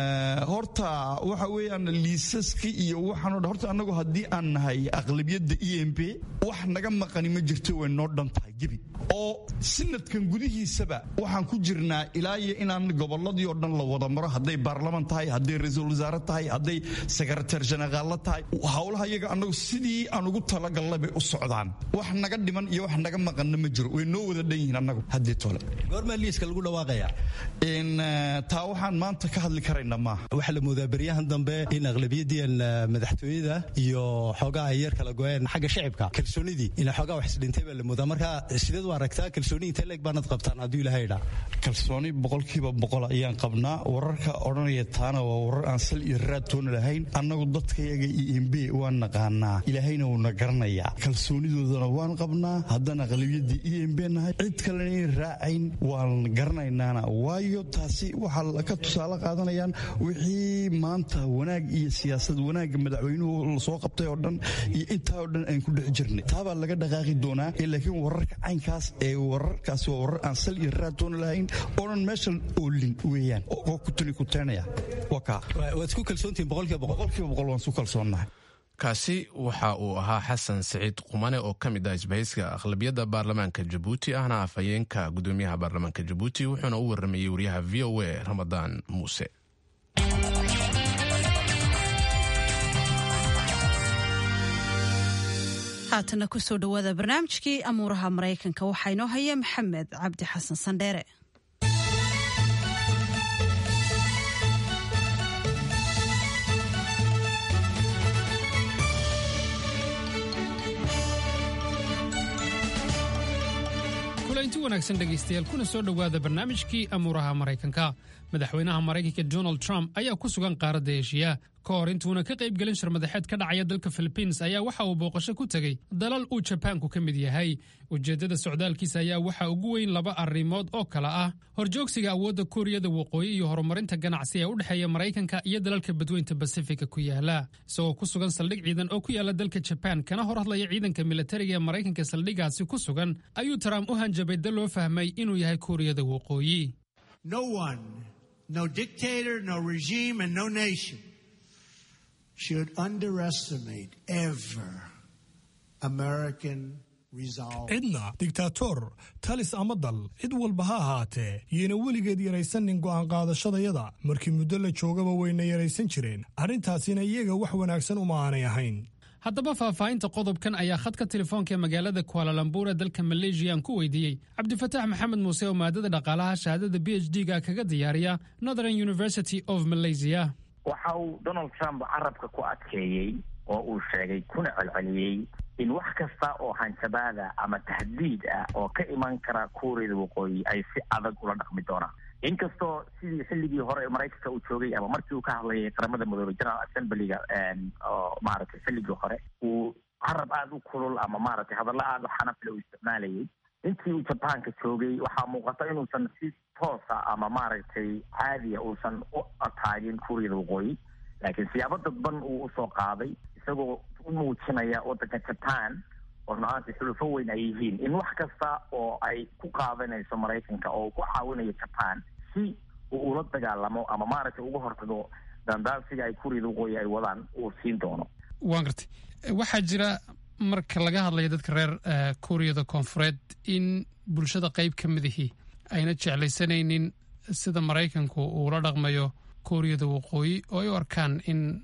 horta waxa weeyaan liisaskii iyo waxaan odhan horta annagu haddii aan nahay aqlabiyadda e m p wax naga maqani ma jirto way noo dhan tahay gebi oo sanadkan gudihiisaba waxaan ku jirnaa ilaa iyo inaan gobolladii oo dhan la wada maro hadday baarlaman tahay hadday ra-iisul wasaare tahay hadday sekretar jeneraalla tahay howlaha iyaga annagu sidii aan ugu talagalnay bay u socdaan wax naga dhiman iyo wax naga maqanna ma jiro way noo wada dhan yihiin annagu haddii tole goormaa liiska lagu dhawaaqaya in taa waxaan maanta ka hadli karayna maaha waxaa la moodaa beryahan dambe in aqlabiyadiian madaxtooyada iyo xoogaa ay yar kala goyeen xagga shacibka kalsoonidii in xoogaa wax isdhintay baa la moodaa marka sideed u aragtaa kalsooni intee leeg baanad qabtaan hadduu ilaahay idhaa kalsooni boqolkiiba boqol ayaan qabnaa wararka odhanaya taana waa warar aan sal iyo raad toona lahayn annagu dadkayaga iyo mb waan naqaanaa ilaahayna wuuna garanayaa kalsoonidoodana waan qabnaa haddaan aqlabiyadii e mb nahay cid kalena inay raacayn waan garanaynaana waayo taasi waxaa ka tusaale qaadanayaan wixii maanta wanaag iyo siyaasad wanaagga madaxweynuhu lasoo qabtay oo dhan iyo intaa oo dhan aan ku dhex jirnay taabaa laga dhaqaaqi doonaa laakiin wararka caynkaas ee wararkaasi waa warar aan sal iyo raad toona lahayn oonan meesha oolin weeyaan oo ku tuni ku teenaya waa kaa waad isku kalsoontihin boqolkiiba boqol boqolkiiba boqol waan isku kalsoonnahay kaasi waxa uu ahaa xasan siciid qumane oo ka mid ah isbahayska aqlabiyadda baarlamaanka jabuuti ahna afhayeenka gudoomiyaha baarlamaanka jabuuti wuxuuna u waramayey wariyaha v o a ramadaan muuse haatana kusoo dhowaada barnaamijkii amuuraha maraykanka waxaa inoo haya maxamed cabdi xasan sandheere kulanti wanaagsan dhegaystayaal kuna soo dhowaada barnaamijkii amuuraha maraykanka madaxweynaha maraykanka donald trump ayaa ku sugan qaaradda eshiya ka hor intuuna ka qayb gelin shirmadaxeed ka dhacaya dalka philibiins ayaa waxa uu booqasho ku tegey dalal uu jabaanku ka mid yahay ujeeddada socdaalkiisa ayaa waxaa ugu weyn laba arrimood oo kale ah horjoogsiga awoodda kuuriyada waqooyi iyo horumarinta ganacsi ee u dhexeeya maraykanka iyo dalalka badweynta basifika ku yaala isagoo ku sugan saldhig ciidan oo ku yaala dalka jabaan kana hor hadlaya ciidanka militariga ee maraykanka saldhigaasi ku sugan ayuu trump u hanjabay dal loo fahmay inuu yahay kuuriyada waqooyi No dictator, no regime, and no nation should underestimate ever American resolve. cidna digtaatoor talis ama dal cid walba ha ahaatee yayna weligeed yaraysanin go'aan qaadashadayada markii muddo la joogaba wayna yaraysan jireen arrintaasina iyaga wax wanaagsan uma aanay ahayn haddaba faahfaahinta qodobkan ayaa khadka telefoonka ee magaalada kualalambur ee dalka maleeshiya aan ku weydiiyey cabdifataax maxamed muuse oo maadada dhaqaalaha shahaadada b h d ga kaga diyaariya northern university of malaysia waxa uu donald trump carabka ku adkeeyey oo uu sheegay kuna celceliyey in wax kasta oo hanjabaada ama tahdiid ah oo ka iman kara kuuriyada waqooyi ay si adag ula dhaqmi doonaan inkastoo sidii xilligii hore ee maraykanka uu joogay ama markii uu ka hadlayay qaramada midoobey general assemblyga oo maaragtay xilligii hore uu carab aada u kulul ama maaragtay hadallo aada u xanafle uu isticmaalayay intii uu jabaanka joogay waxaa muuqata inuusan si toosa ama maaragtay caadiya uusan u ataagin kuuriyada waqooyi laakiin siyaabo dadban uu usoo qaaday isagoo u muujinaya waddanka jaban oo run-aantii xulufo weyn ay yihiin in wax kasta oo ay ku qaadanayso maraykanka oo ku caawinayo jaban si uu ula dagaalamo ama maaragtay uga hortago dandaansiga ay kuuriyada waqooyi ay wadaan uu siin doono waan gartay waxaa jira marka laga hadlayo dadka reer kuuriyada koonfureed in bulshada qayb ka midihii ayna jeclaysanaynin sida maraykanku uu la dhaqmayo kuuriyada waqooyi oo ay u arkaan in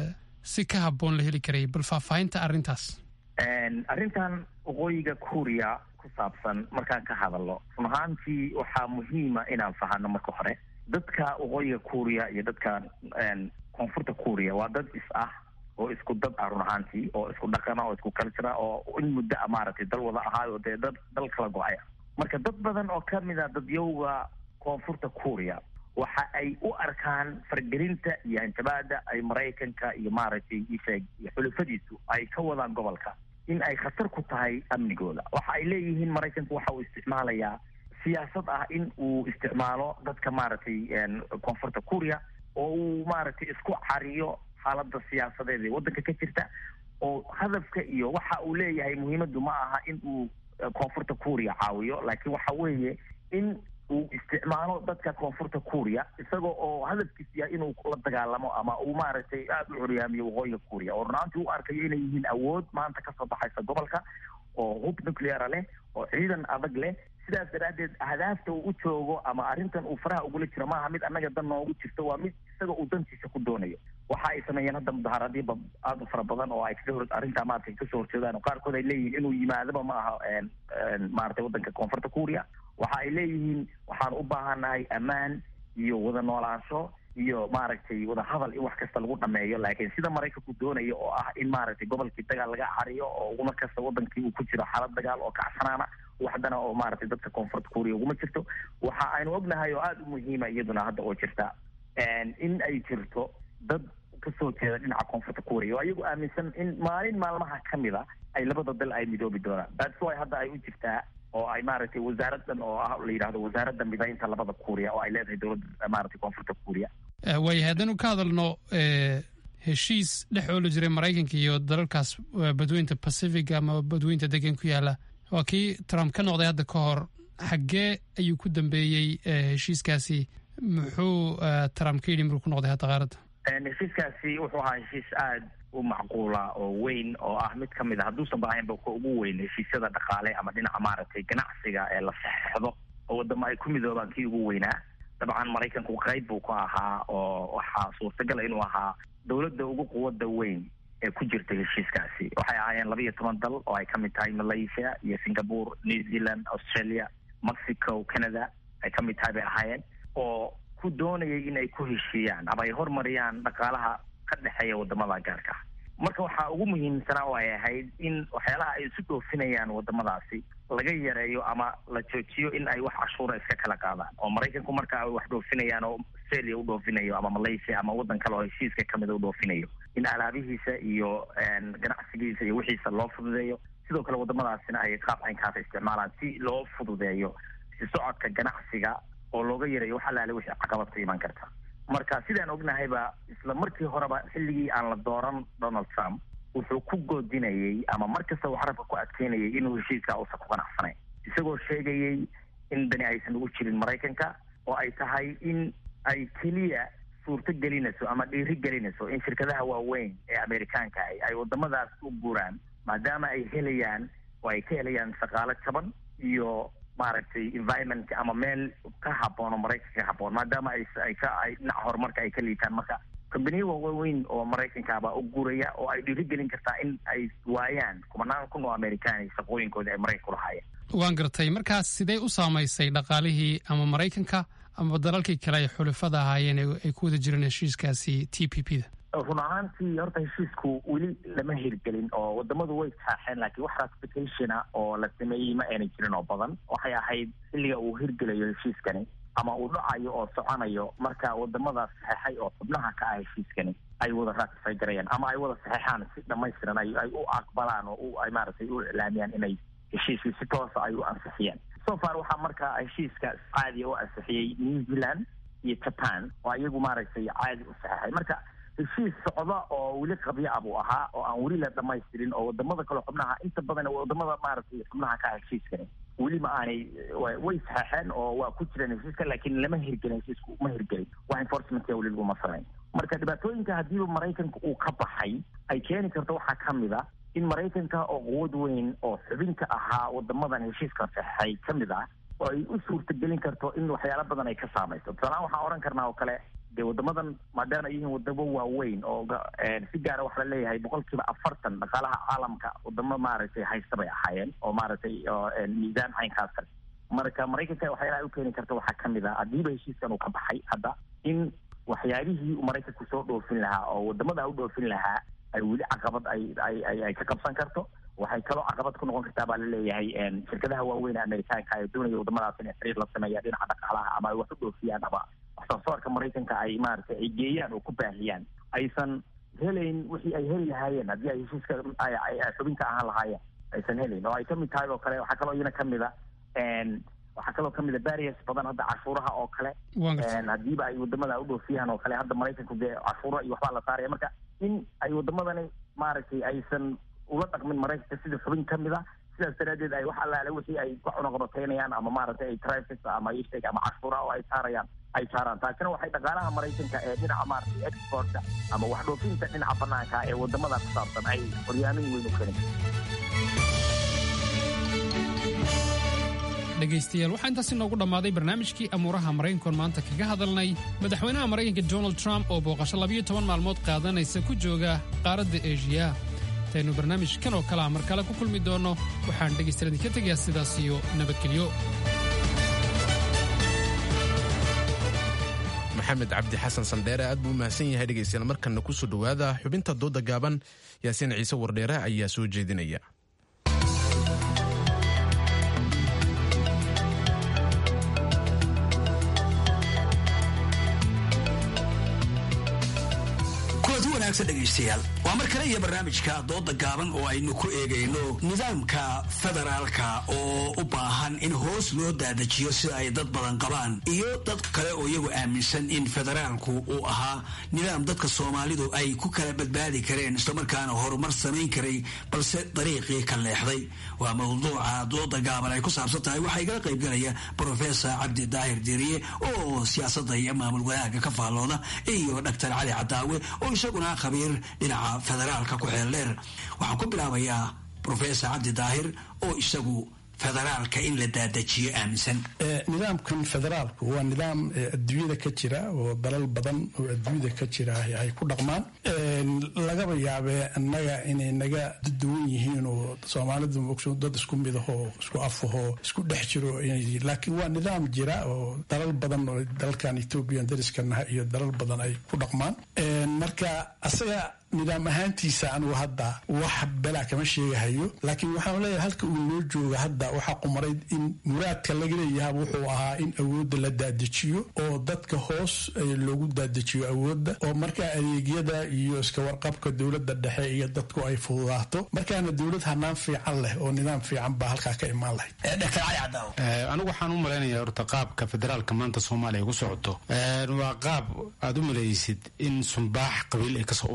si ka habboon la heli karayay bal faahfaahinta arrintaas arrintan waqooyiga kuuriya ku saabsan markaan ka hadalno run ahaantii waxaa muhiima inaan fahano marka hore dadka waqooyiga kuuriya iyo dadka koonfurta kuuriya waa dad is ah oo isku dad ah run ahaantii oo isku dhaqana oo isku cultura oo in muddo a maaragtay dal wada ahaayo dee dad dal kala go-aya marka dad badan oo kamid a dadyowga koonfurta kuuriya waxa ay u arkaan fargelinta iyo hanjabaada ay maraykanka iyo maaragtay isheeg iyo xulufadiisu ay ka wadaan gobolka in ay khatar ku tahay amnigooda waxa ay leeyihiin maraykanku waxa uu isticmaalayaa siyaasad ah in uu isticmaalo dadka maaragtay koonfurta kuuriya oo uu maaragtay isku cariyo xaalada siyaasadeed ee waddanka ka jirta oo hadafka iyo waxa uu leeyahay muhiimaddu ma aha in uu koonfurta kuuriya caawiyo laakiin waxa weeye in uu isticmaalo dadka koonfurta kuuriya isagoo oo hadafkiis yahay inuu la dagaalamo ama uu maaragtay aada u curyaamiyo waqooyiga kuuriya oo runaantii u arkayo inay yihiin awood maanta kasoo baxaysa gobolka oo hub nucleara leh oo ciidan adag leh sidaas daraaddeed ahdaafta uu u joogo ama arrintan uu faraha ugula jiro maaha mid annaga dan noogu jirto waa mid isaga uu dantiisa ku doonayo waxa ay sameeyeen hadda mudaharaadyo aada u fara badan oo ay kaga hor arrintaa maaragtay kasoo horjeedaan oo qaarkood ay leeyihiin inuu yimaadaba ma aha maaragtay waddanka koonfurta kuuriya waxa ay leeyihiin waxaan u baahanahay ammaan iyo wada noolaansho iyo maaragtay wada hadal in wax kasta lagu dhameeyo laakiin sida maraykanku doonayo oo ah in maaragtay gobolkii dagaal laga cariyo oo uguma kasta wadankii uu ku jiro xaalad dagaal oo kacsanaana waxdana oo maaragtay dadka koonfurta kuuriya uguma jirto waxa aynu ognahay oo aada u muhiima iyaduna hadda oo jirta in ay jirto dad kasoo jeeda dhinaca koonfurta kuuriya oo ayagu aaminsan in maalin maalmaha ka mid a ay labada dal ay midoobi doonaan that's why hadda ay u jirtaa oo ay maaragtay wasaaradan oo ah la yidhahdo wasaaradda midaynta labada kuuriya oo ay leedahay dowladda maaragtay koonfurta kuuriya waayahay haddaynu ka hadalno heshiis dhex ooli jiray maraykanka iyo dalalkaas badweynta pacific ama badweynta degan ku yaala waa kii trump ka noqday hadda ka hor xaggee ayuu ku dambeeyey heshiiskaasi muxuu trump ka yidhi maruu ku noqday hadda qaaradda heshiiskaasi wuxuu ahaa heshiis aada u macquula oo weyn oo ah mid ka mid a hadduusan ba ahaynba ka ugu weyn heshiisyada dhaqaale ama dhinaca maaragtay ganacsiga ee la saxeixdo oo wadamo ay ku midoobaan kii ugu weynaa dabcan maraykanku qayb buu ka ahaa oo waxaa suurtagala inuu ahaa dowladda ugu quwadda weyn ee ku jirta heshiiskaasi waxay ahaayeen laba iyo toban dal oo ay ka mid tahay malaysia iyo singapore new zealand australia mexico canada ay ka mid tahay bay ahaayeen oo ku doonayay in ay ku heshiiyaan ama ay hormariyaan dhaqaalaha ka dhexeeya wadamada gaarka ah marka waxaa ugu muhiimsanaa oo ay ahayd in waxyaalaha ay isu dhoofinayaan wadamadaasi laga yareeyo ama la joojiyo in ay wax cashuura iska kala qaadaan oo maraykanku marka ay wax dhoofinayaan oo australia u dhoofinayo ama malaysia ama waddan kale oo heshiiska kamida u dhoofinayo in alaabihiisa iyo ganacsigiisa iyo wixiisa loo fududeeyo sidoo kale wadamadaasina ay qaab caynkaasa isticmaalaan si loo fududeeyo si socodka ganacsiga oo looga yareeyo wax alaale wixii caqabad ka iman karta marka sidaan ognahayba isla markii horeba xilligii aan la dooran donald trump wuxuu ku goodinayay ama mar kasta uu carabka ku adkeynayay inuu heshiiskaa uusan ku qanacsanayn isagoo sheegayay in dani aysan ugu jirin maraykanka oo ay tahay in ay keliya suurto gelinayso ama dhiiri gelinayso in shirkadaha waaweyn ee amerikaanka ah ay wadamadaas u guuraan maadaama ay helayaan oo ay ka helayaan shaqaalo jaban iyo maaragtay environment ama meel ka haboon oo maraykanka ka haboon maadaama ay ay ka ay dhinaca horumarka ay ka liitaan marka kambaniya waaweyn oo maraykanka baa u guuraya oo ay dhiirigelin kartaa in ay waayaan kumanaan kun oo amerikaan shaqooyinkoodii ay maraykanka ku lahaayeen waan gartay markaas sidee u saamaysay dhaqaalihii ama maraykanka ama dalalkii kale ay xulafada ahaayeen ee ay ku wada jireen heshiiskaasi t p p da run ahaantii horta heshiisku weli lama hirgelin oo wadamadu way saaxeen laakiin wax ratificationa oo la sameeyey ma aanay jirin oo badan waxay ahayd xilliga uu hirgelayo heshiiskani ama uu dhacayo oo soconayo marka wadamadaas saxeexay oo xubnaha ka ah heshiiskani ay wada ratify garayaan ama ay wada saxeexaan si dhamaystiran ay ay u aqbalaan oo u ay maaragtay u iclaamiyaan inay heshiiskii si toosa ay u ansixiyaan so far waxaa marka heshiiska caadiya u ansixiyey new zealand iyo japan oo iyagu maaragtay caadi u saxeexay marka heshiis socda oo weli qabyo ah buu ahaa oo aan weli la dhamaystirin oo wadamada kale xubnaha inta badan wadamada maaragtay xubnaha ka ah heshiiskani weli ma aanay way saxeexeen oo waa ku jireen heshiiska laakiin lama hirgelin heshiisku ma hirgelin wax enforcementka weli laguma samayn marka dhibaatooyinka haddiiba maraykanka uu ka baxay ay keeni karto waxaa ka mid a in maraykanka oo quwad weyn oo xubinka ahaa wadamadan heshiiska saxeexay ka mid ah oo ay u suurtagelin karto in waxyaalo badan ay ka saamayso tusaalahaan waxaan odhan karnaa oo kale dee wadamadan maadaama ay yihiin wadamo waaweyn oo si gaara waxaa la leeyahay boqolkiiba afartan dhaqaalaha caalamka wadamo maaragtay haysta bay ahaayeen oo maaragtay miisaan caynkaas kale marka maraykanka waxyaalaha u keeni karta waxaa kamid ah haddiiba heshiiskan uu ka baxay hadda in waxyaalihii uu maraykanku soo dhoofin lahaa oo wadamada u dhoofin lahaa ay weli caqabad ay ay ay ay ka qabsan karto waxay kaloo caqabad ku noqon kartaa baa laleeyahay shirkadaha waaweyn ee amerikaanka ee doonaya wadamadaas inay xiriir la sameeyaan dhinaca dhaqaalaha ama ay wax u dhoofiyaan ama waxsoosaarka maraykanka ay maaragtay ay geeyaan oo ku baahiyaan aysan helayn wixii ay heli lahaayeen haddii ay heshiiska ay xubinka ahaan lahaayeen aysan helayn oo ay kamid tahay oo kale waxaa kaloo iyana kamid a waxaa kaloo kamid a barriers badan hadda cashuuraha oo kale haddiiba ay wadamada u dhoofiyaan oo kale hadda maraykanku dee cashuuro iyo waxbaa la saaraya marka in ay wadamadani maaragtay aysan ula dhaqmin maraykanka sida xubin kamid a sidaas daraadeed ay wax allaale wixii ay ku cunuqabateynayaan ama maaragtay ay traffic ama isheg ama cashuura oo ay saarayaan ay saaraan taasina waxay dhaqaalaha maraykanka ee dhinaca maaragtay exportka ama wax dhoofinta dhinaca banaanka ee wadamada ku saabsan ay horyaamin weyn u keeni dhegaystayaal waxaa intaas inoogu dhammaaday barnaamijkii amuuraha maraykankoon maanta kaga hadalnay madaxweynaha maraykanka donald trump oo booqasho labayo toban maalmood qaadanaysa ku jooga qaaradda eeshiya intaynu barnaamijkan oo kale a mar kale ku kulmi doonno waxaan dhegaystayaal idinka tegayaa sidaas iyo nabadgelyo maxamed cabdi xasan sandheere aad buu u mahadsan yahay dhegaystayaal markanna ku soo dhowaada xubinta dooda gaaban yaasiin ciise wardheere ayaa soo jeedinaya dhegeystayaal waa mar kale iyo barnaamijka dooda gaaban oo aynu ku eegayno nidaamka federaalka oo u baahan in hoos loo daadajiyo sida ay dad badan qabaan iyo dad kale oo iyagu aaminsan in federaalku uu ahaa nidaam dadka soomaalidu ay ku kala badbaadi kareen islamarkaana horumar samayn karay balse dariiqii ka leexday waa mawduuca dooda gaaban ay ku saabsan tahay waxaa igala qaybgalaya brofesor cabdi daahir diriye oo siyaasadda iyo maamul wadaagga ka faallooda iyo dhaktar cali cadaawe oo isaguna khabiir dhinaca federaalka ku xeel dheer waxaan ku bilaabayaa professor cabdi daahir oo isagu federaalka in la daadajiyo aaminsan nidaamkan federaalku waa nidaam adduunyada ka jira oo dalal badan oo adduunyada ka jira ay ku dhaqmaan lagaba yaabee annaga inay naga duwan yihiin oo soomaalidu ogso dad isku midahoo isku afahoo isku dhex jiro laakiin waa nidaam jira oo dalal badan oo dalkan ethoobiyan dariskanaha iyo dalal badan ay ku dhaqmaan marka asaga nidaam ahaantiisa anugu hadda wax belaa kama sheegahayo laakiin waxaan leeyahay halka uu noo jooga hadda waxaa qumaray in muraadka laga leeyaha wuxuu ahaa in awoodda la daadajiyo oo dadka hoos loogu daadajiyo awoodda oo markaa adeegyada iyo iska warqabka dowladda dhexe iyo dadku ay fududaato markaana dowlad hanaan fiican leh oo nidaam fiican baa halkaa ka imaan lahayd dr cali cadaaw anigu waxaan u malaynayaa horta qaabka federaalka maanta soomaaliya ku socoto waa qaab aad u malaysid in sumbaax qabiil ay kasoo urayso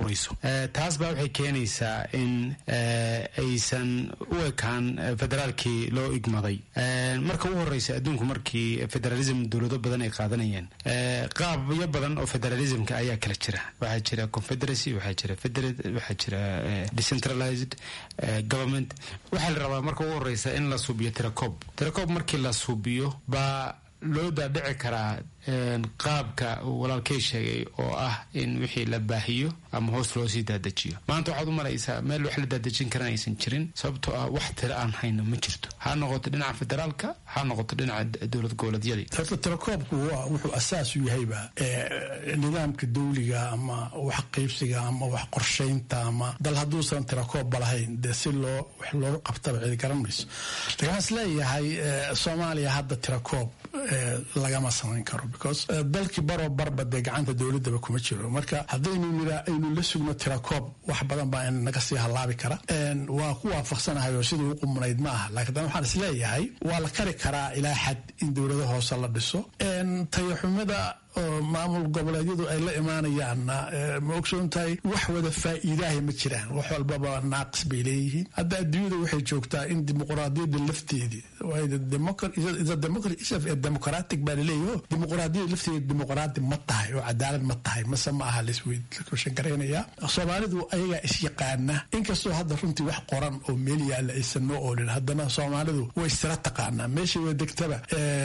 taas baa waxay keenaysaa in aysan u ekaan federaalkii loo igmaday marka ugu horeysa adduunku markii federalism dowlado badan ay qaadanayeen qaabyo badan oo federalismka ayaa kala jira waxaa jira confederacy waxaa jira federate waxaa jira decentralized government waxaa la rabaa marka ugu horeysa in la suubiyo tiracob tiracob markii la suubiyo baa loo daadhici karaa qaabka uu walaalkay sheegay oo ah in wixii la baahiyo ama hoos loo sii daadajiyo maanta waxaad u malaysaa meel wax la daadejin karan aysan jirin sababtoo ah wax tira aan hayno ma jirto ha noqoto dhinaca federaalka ha noqoto dhinaca dowlad goboleedyadii horta tirakoobku wuxuu asaas u yahayba nidaamka dawliga ama wax qaybsiga ama wax qorshaynta ama dal hadduusan tirakoobba lahayn dee si loo wax looga qabtaba cidi garan mayso lakin waxaan isleeyahay soomaaliya hadda tirakoob lagama samayn karo because dalkii baroo barba dee gacanta dowladaba kuma jiro marka haddaynu nira aynu la sugno tirakoob wax badan baa naga sii halaabi kara waa ku waafaqsanahay oo sidii u qumnayd ma aha laakiin dan waxaan isleeyahay waa la kari karaa ilaa xad in dowlado hoose la dhiso tayaxumada oo maamul goboleedyadu ay la imaanayaanna ma ogsoon tahay wax wada faa'iidaaha ma jiraan wax walbaba naaqis bay leeyihiin hadda adduunyada waxay joogtaa in dimuqraadiyadda lafteedii democratic baa laleeyaho dimuqraadiyada lafteeda dimuqraadi ma tahay oo cadaalad ma tahay mase ma aha laisweydshan garaynayaa soomaalidu ayagaa isyaqaana inkastoo hadda runtii wax qoran oo meel yaalla aysan noo oolin haddana soomaalidu way istira taqaanaa meeshay way degtaba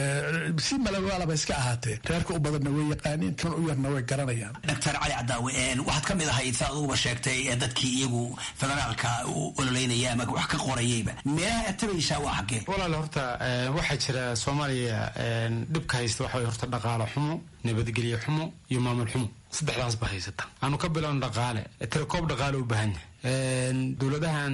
si malawaalaba iska ahaatee reerka u badanna way yaqaaniin kan u yarna way garanayaan doctor cali cadaawe waxaad ka mid ahayd sa aduguba sheegtay dadkii iyagu federaalka u ololeynaya ama wax ka qorayayba meelaha aad tabaysaa waa xaggee walaal horta waxaa jira soomaaliya dhibka haysta waxa way horta dhaqaalo xumo nabadgelye xumo iyo maamul xumo saddexdaas ba haysata aanu ka bilowno dhaqaale tirakoob dhaqaale u baahan yahay dowladahan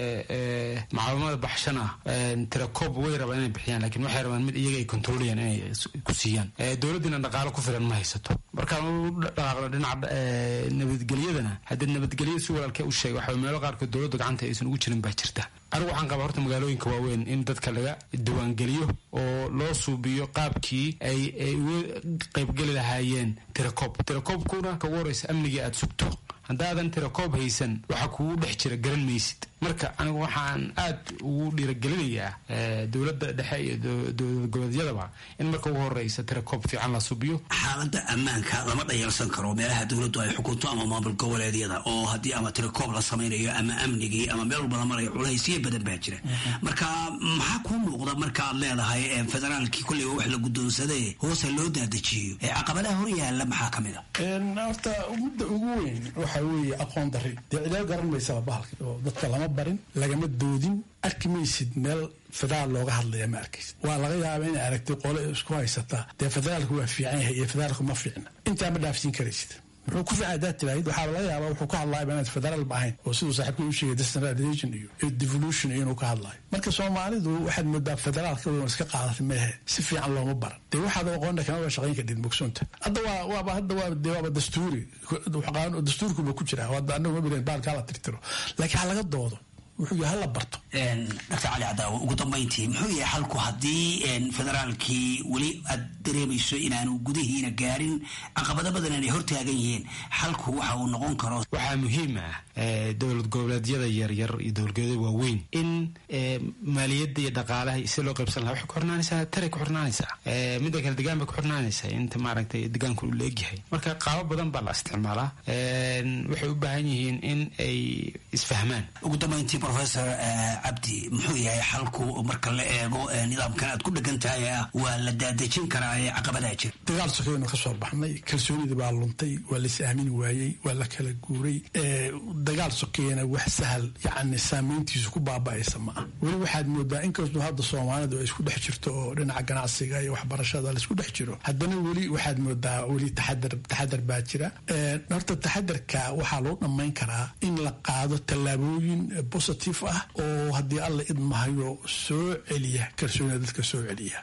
macaawimada baxshan ah tirakoob way rabaan inay bixiyaan lakiin waxay rabaan mid iyaga ay kontroolayaan inay ku siiyaan dowladdiina dhaqaalo ku filan ma haysato markaan u dhaqaaqno dhinaca nabadgelyadana haddii nabadgelyada si walaalkee u sheegay waxa meelo qaarkood dowladda gacanta aysan ugu jirin baa jirta anigu waxaan qabaa horta magaalooyinka waaweyn in dadka laga diiwaangeliyo oo loo suubiyo qaabkii ay ay uga qaybgeli lahaayeen tirakoob tirakoobkuna ka ugu horeysa amnigii aada sugto haddaadan tirakoob haysan waxaa kugu dhex jira garan maysid marka anigu waxaan aad ugu dhiiragelinayaa dowladda dhexe iyo dowlad goboleedyadaba in marka ugu horeysa tirakoob fiican la subiyo xaaladda ammaanka lama dhayalsan karo meelaha dowladdu ay xukunto ama maamul goboleedyada oo haddii ama tirakoob la samaynayo ama amnigii ama meel walba la marayo culaysyo badan baa jira marka maxaa kuu muuqda markaaad leedahay federaalkii kolleyba wax la guddoonsaday hoose loo daadajiyo caqabadaha hor yaalla maxaa ka mid a horta mudda ugu weyn waxa weeye aqoon dari dee cidaal garan maysaba bahalka oo dadka lama barin lagama doodin arki maysid meel federaal looga hadlaya ma arkaysid waa laga yaaba inay aragtay qole isku haysataa dee federaalku waa fiican yahay iyo federaalku ma fiicna intaa ma dhaafsiin karaysid wuxuu ku fiican hadaad tiraahid waxaa laga yaaba wuxuu ka hadlaayaba inaad federaal ba ahayn oo siduu saaxiibka u sheegay decentralization iyo devolution iyo inuu ka hadlaayo marka soomaalidu waxaad moodaa federaalka wan iska qaadatay meehe si fiican looma baran dee waxaad aqoonna kama ba shaqayn kadhid mugsoonta hadda waa waaba hadda waa dee waaba dastuuri dastuurkuba ku jira hadda anagu ma bilan baalkaa la tirtiro laakiin ha laga doodo wuxuu yahay hala barto doctor cali cadaawo ugu dambayntii muxuu yahay xalku haddii federaalkii weli aad dareemayso inaanu gudihiina gaarin caqabado badan inay hortaagan yihiin xalku waxa uu noqon karo waxaa muhiim ah dowlad goboleedyada yaryar iyo dowlad goboleedyada waaweyn in maaliyadda iyo dhaqaalaha si loo qaybsan lahaa waxay ku xirnaanaysaa taray ku xirnaanaysaa midda kale degaan bay ku xirnaanaysaa inta maaragtay degaanku uu leegyahay marka qaabo badan baa la isticmaalaa waxay u baahan yihiin in ay isfahmaan ugu dambayntii professor cabdi muxuu yahay xalku marka la eego nidaamkan aad ku dhegan tahay ah waa la daadejin karaa ee caqabadaha jira dagaal sokeeynu ka soo baxnay kalsoonidii baa luntay waa la is aamini waayey waa la kala guuray dagaal sokeeyana wax sahal yacni saameyntiisu ku baaba'aysa ma ah weli waxaad moodaa inkastoo hadda soomaalidu ay isku dhex jirto oo dhinaca ganacsiga iyo waxbarashada laisku dhex jiro haddana weli waxaad moodaa weli taxadar taxadar baa jira horta taxadarka waxaa loo dhammayn karaa in la qaado tallaabooyin positive ah oo haddii alla idmahayo soo celiya kalsoonida dadka soo celiya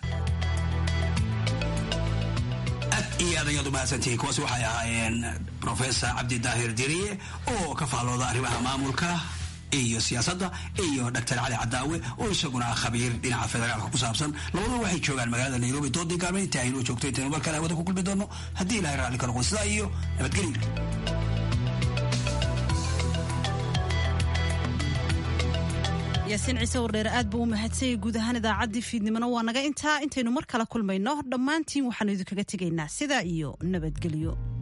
iyo aad ayaad umahadsantihiin kuwaasi waxay ahaayeen professor cabdi daahir diriye oo ka faallooda arrimaha maamulka iyo siyaasadda iyo doctor cali cadaawe oo isaguna ah khabiir dhinaca federaalka ku saabsan labaduba waxay joogaan magaalada nairobi doodii gaalme inta aynoo joogto intaynu mar kale hawada ku kulmi doono haddii ilahay raalli ka noqon sidaa iyo nabadgelyo yaasiin ciise wardheere aad buu u mahadsanyay guud ahaan idaacaddii fiidnimona waa naga intaa intaynu mar kale kulmayno dhammaantiin waxaanu idinkaga tegaynaa sidaa iyo nabadgelyo